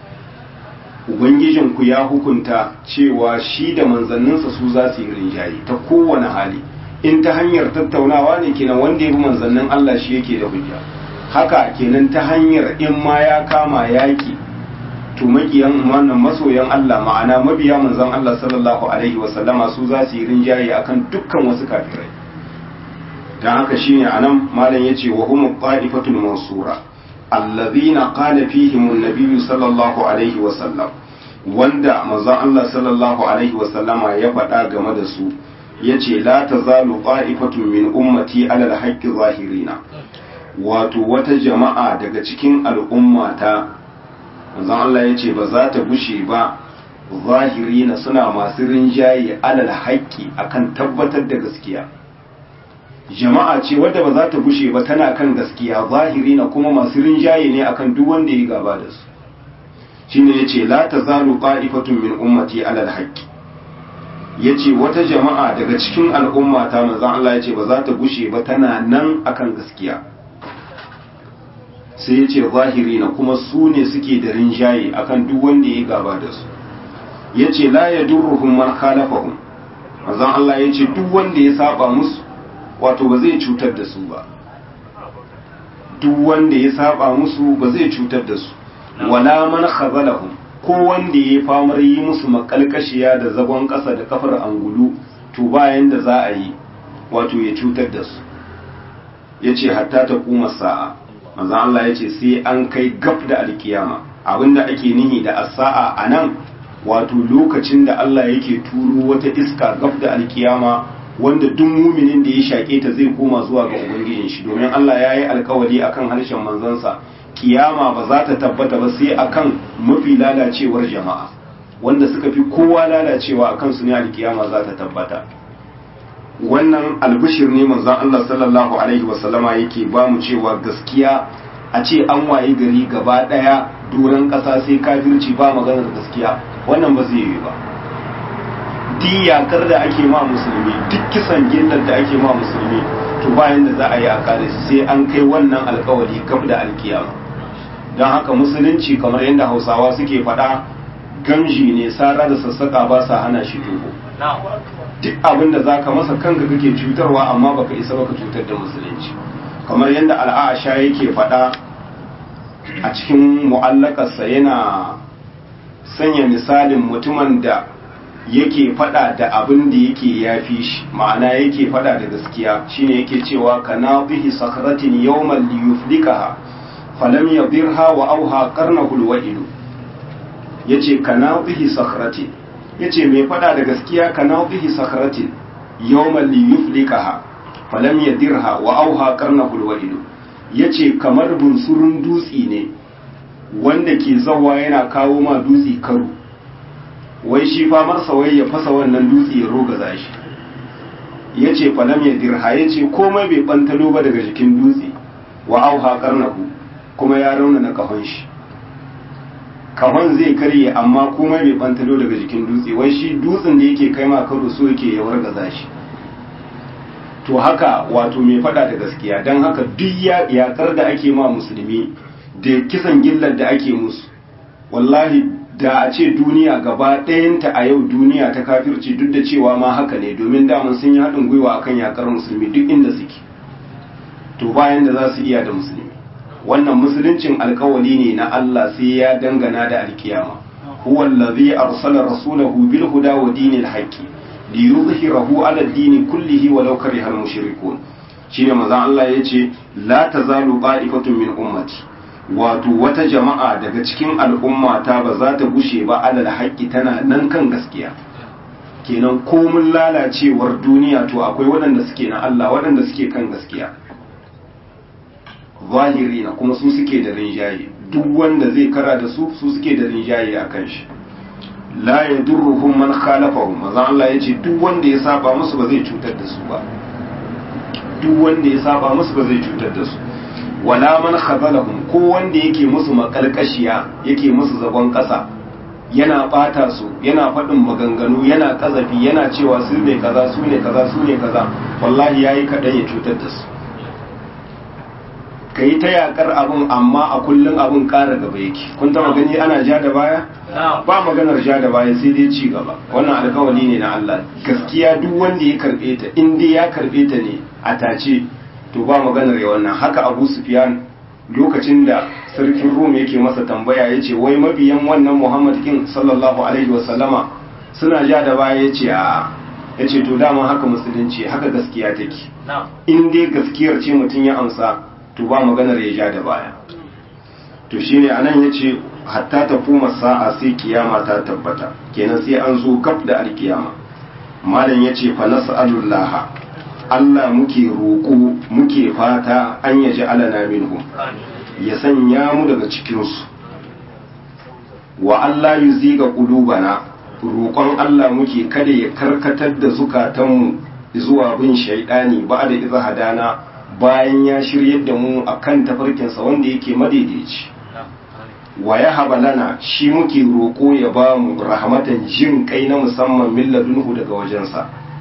ubangijinku ya hukunta cewa shi da manzanninsa su za su yi rinjaye ta kowane hali in ta hanyar tattaunawa ne kenan wanda ya bi manzannin Allah shi yake da hujja haka kenan ta hanyar in ma ya kama yaki to makiyan wannan masoyan Allah ma'ana mabiya manzon Allah sallallahu alaihi wa sallama su za su yi rinjaye akan dukkan wasu kafirai dan haka shine anan malam yace wa hum qa'ifatul mansura allazina qala fihim an-nabiy sallallahu alaihi wa sallam wanda manzon Allah sallallahu alaihi wa sallama ya faɗa game da su yace la tazalu qa'ifatun min ummati ala al-haqqi zahirina wato wata jama'a daga cikin al'ummata manzon Allah yace ba za ta bushe ba zahirina suna masu rinjaye alal haqqi akan tabbatar da gaskiya jama'a ce wadda ba za ta bushe ba tana kan gaskiya zahirina kuma masu rinjaye ne akan duk wanda ya gaba da su shine yace la tazalu qa'ifatun min ummati alal haqqi yace wata jama'a daga cikin al'umma ta manzon Allah yace ba za ta gushe ba tana nan akan gaskiya sai yace zahirina kuma su ne suke da rinjaye akan duk wanda ya gaba da su yace la yadurruhum man khalafahum manzon Allah yace duk wanda ya saba musu wato ba zai cutar da su ba duk wanda ya saba musu ba zai cutar da su wala man khazalahum ko wanda ya famar yi musu makalkashiya da zagon ƙasa da kafar angulu to bayan da za a yi wato ya cutar da su ya ce hatta ta kuma sa'a manzan Allah ya ce sai an kai gab da alkiyama abinda ake nihi da asa'a a nan wato lokacin da Allah yake turo wata iska gab da alkiyama wanda duk muminin da ya shaƙe ta zai koma zuwa ga ubangijin shi domin Allah ya yi alkawari akan harshen manzansa kiyama ba za ta tabbata ba sai akan mafi lalacewar jama'a wanda suka fi kowa lalacewa akan su ne alkiyama za ta tabbata wannan albishir ne manzon Allah sallallahu alaihi wasallama yake ba mu cewa gaskiya a ce an waye gari gaba daya doron kasa sai kafirci ba maganar gaskiya wannan ba zai yi ba diyakar da ake ma musulmi duk kisan gillar da ake ma musulmi to bayan da za a yi a kare sai an kai wannan alkawari gab da alkiyama don haka musulunci kamar yadda hausawa suke faɗa gamji ne sara da sassaka ba sa hana shi toho duk abin da zaka masa kanka kake cutarwa amma baka isa baka cutar da musulunci kamar yadda al'asha yake faɗa a cikin mu'allakarsa yana sanya misalin mutumin da yake faɗa da abin da yake yafi shi ma'ana yake faɗa da gaskiya shine yake cewa kana bihi sakratin yawman liyuflikaha falam yadirha wa auha qarnahu alwa'ilu yace kana bihi sakratin yace mai fada da gaskiya kana bihi sakratin yawman li yuflikaha falam yadirha wa auha qarnahu alwa'ilu yace kamar bunsurun dutsi ne wanda ke zawa yana kawo ma dutsi karo wai shi famar wai ya fasa wannan dutsi ya roga shi yace falam yadirha yace komai bai bantalo ba daga jikin dutse wa auha qarnahu kuma ya rauna na kahon shi kahon zai karye amma kuma bai bantalo daga jikin dutse wai shi dutsen da yake kai ma karo so yake ya wargaza shi to haka wato mai fada da gaskiya don haka duk yakar da ake ma musulmi da kisan gillar da ake musu wallahi da a ce duniya gaba ɗayanta a yau duniya ta kafirci duk da cewa ma haka ne domin daman sun yi haɗin gwiwa akan yakar musulmi duk inda suke to bayan da za su iya da musulmi wannan musuluncin alkawali ne na Allah sai ya dangana da alkiyama huwa allazi arsala rasulahu bil huda wa dinil haqqi liyuzhirahu ala ad-din kullihi walau kariha al-mushrikun shine manzon Allah yace la tazalu qa'ifatun min ummati wato wata jama'a daga cikin al'ummata ba za ta gushe ba alal haqqi tana nan kan gaskiya kenan komun lalacewar duniya to akwai waɗanda suke na Allah waɗanda suke kan gaskiya zahirina kuma su suke da rinjaye duk wanda zai kara da su su suke da rinjaye a kan shi la ya durruhum man khalafahum maza Allah ya ce duk wanda ya saba musu ba zai cutar da su ba duk wanda ya saba musu ba zai cutar da su wala man khazalahum ko wanda yake musu makalkashiya yake musu zagon kasa yana bata su yana faɗin maganganu yana kazafi yana cewa su ne kaza su ne kaza su ne kaza wallahi yayi kaɗan ya cutar da su ka yi ta yakar abin amma a kullum abin ƙara gaba yake kun taba gani ana ja da baya ba maganar ja da baya sai dai ci gaba wannan alkawali ne na Allah gaskiya duk wanda ya karbe ta in dai ya karbe ta ne a tace to ba maganar ya wannan haka Abu Sufyan lokacin da sarkin Rum yake masa tambaya yace wai mabiyan wannan Muhammad kin sallallahu alaihi wa sallama suna ja da baya yace a yace to dama haka musulunci haka gaskiya take in dai gaskiyar ce mutum ya amsa to ba maganar ya ja da baya to shine anan yace hatta ta kuma sa'a sai kiyama ta tabbata kenan sai an zo gab da alkiyama malam yace fa nas'alullah Allah muke roƙo muke fata an yaji alana minhum ya sanya mu daga cikin su wa Allah yuziga qulubana roƙon Allah muke kada ya karkatar da zukatanmu zuwa bin shaidani ba da iza hadana bayan ya shiryar da mu akan tafarkinsa wanda yake madaidaici wa ya lana shi muke roƙo ya ba mu rahmatan jin kai na musamman milladunhu daga wajensa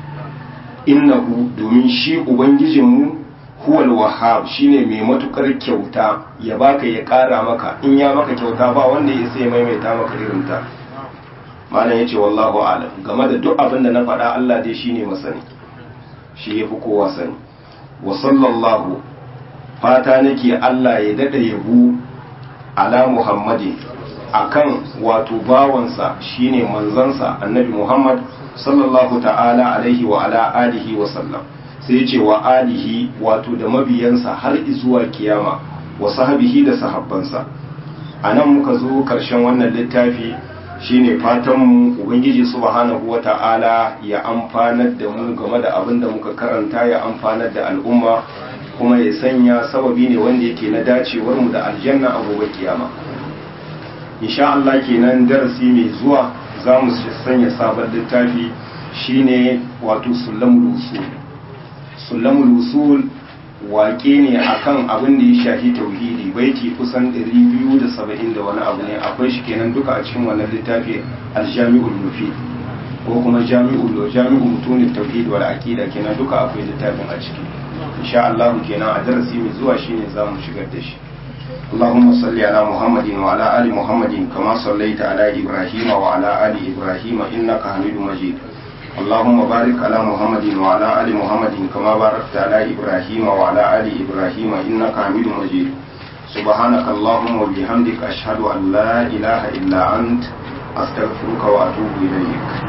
innahu domin shi ubangijinmu huwal wahhab shine mai matukar kyauta ya baka ya ƙara maka in ya maka kyauta ba wanda ya sai maimaita maka irinta malam yace wallahu a'lam game da duk abin da na faɗa Allah dai shine masani shi yafi kowa sani wa sallallahu fata nake Allah ya dada yabo ala Muhammadin akan wato bawansa shine manzansa annabi Muhammad sallallahu ta'ala alaihi wa ala alihi wa sallam sai ce wa alihi wato da mabiyansa har zuwa kiyama wa sahabihi da sahabbansa anan muka zo karshen wannan littafi shine fatan mu ubangiji subhanahu wata'ala ya amfanar da mu game da abin da muka karanta ya amfanar da al'umma kuma ya sanya sababi ne wanda yake na dacewar mu da aljanna a gobe kiyama insha Allah kenan darasi mai zuwa za mu sanya sabon littafi shine wato sulamul usul sulamul usul waƙe ne akan abin da ya shafi tauhidi baiti kusan 270 da wani abu ne akwai shi kenan duka a cikin wannan littafi aljami'ul mufi ko kuma jami'ul jami'ul mutunin tauhid wal aqida kenan duka akwai littafin a ciki insha Allah kenan a darasi mai zuwa shine zamu shigar da shi اللهم صل على محمد وعلى آل محمد كما صليت على إبراهيم وعلى آل إبراهيم إنك حميد مجيد اللهم بارك على محمد وعلى آل محمد كما باركت على إبراهيم وعلى آل إبراهيم إنك حميد مجيد سبحانك اللهم وبحمدك أشهد أن لا إله إلا أنت أستغفرك وأتوب إليك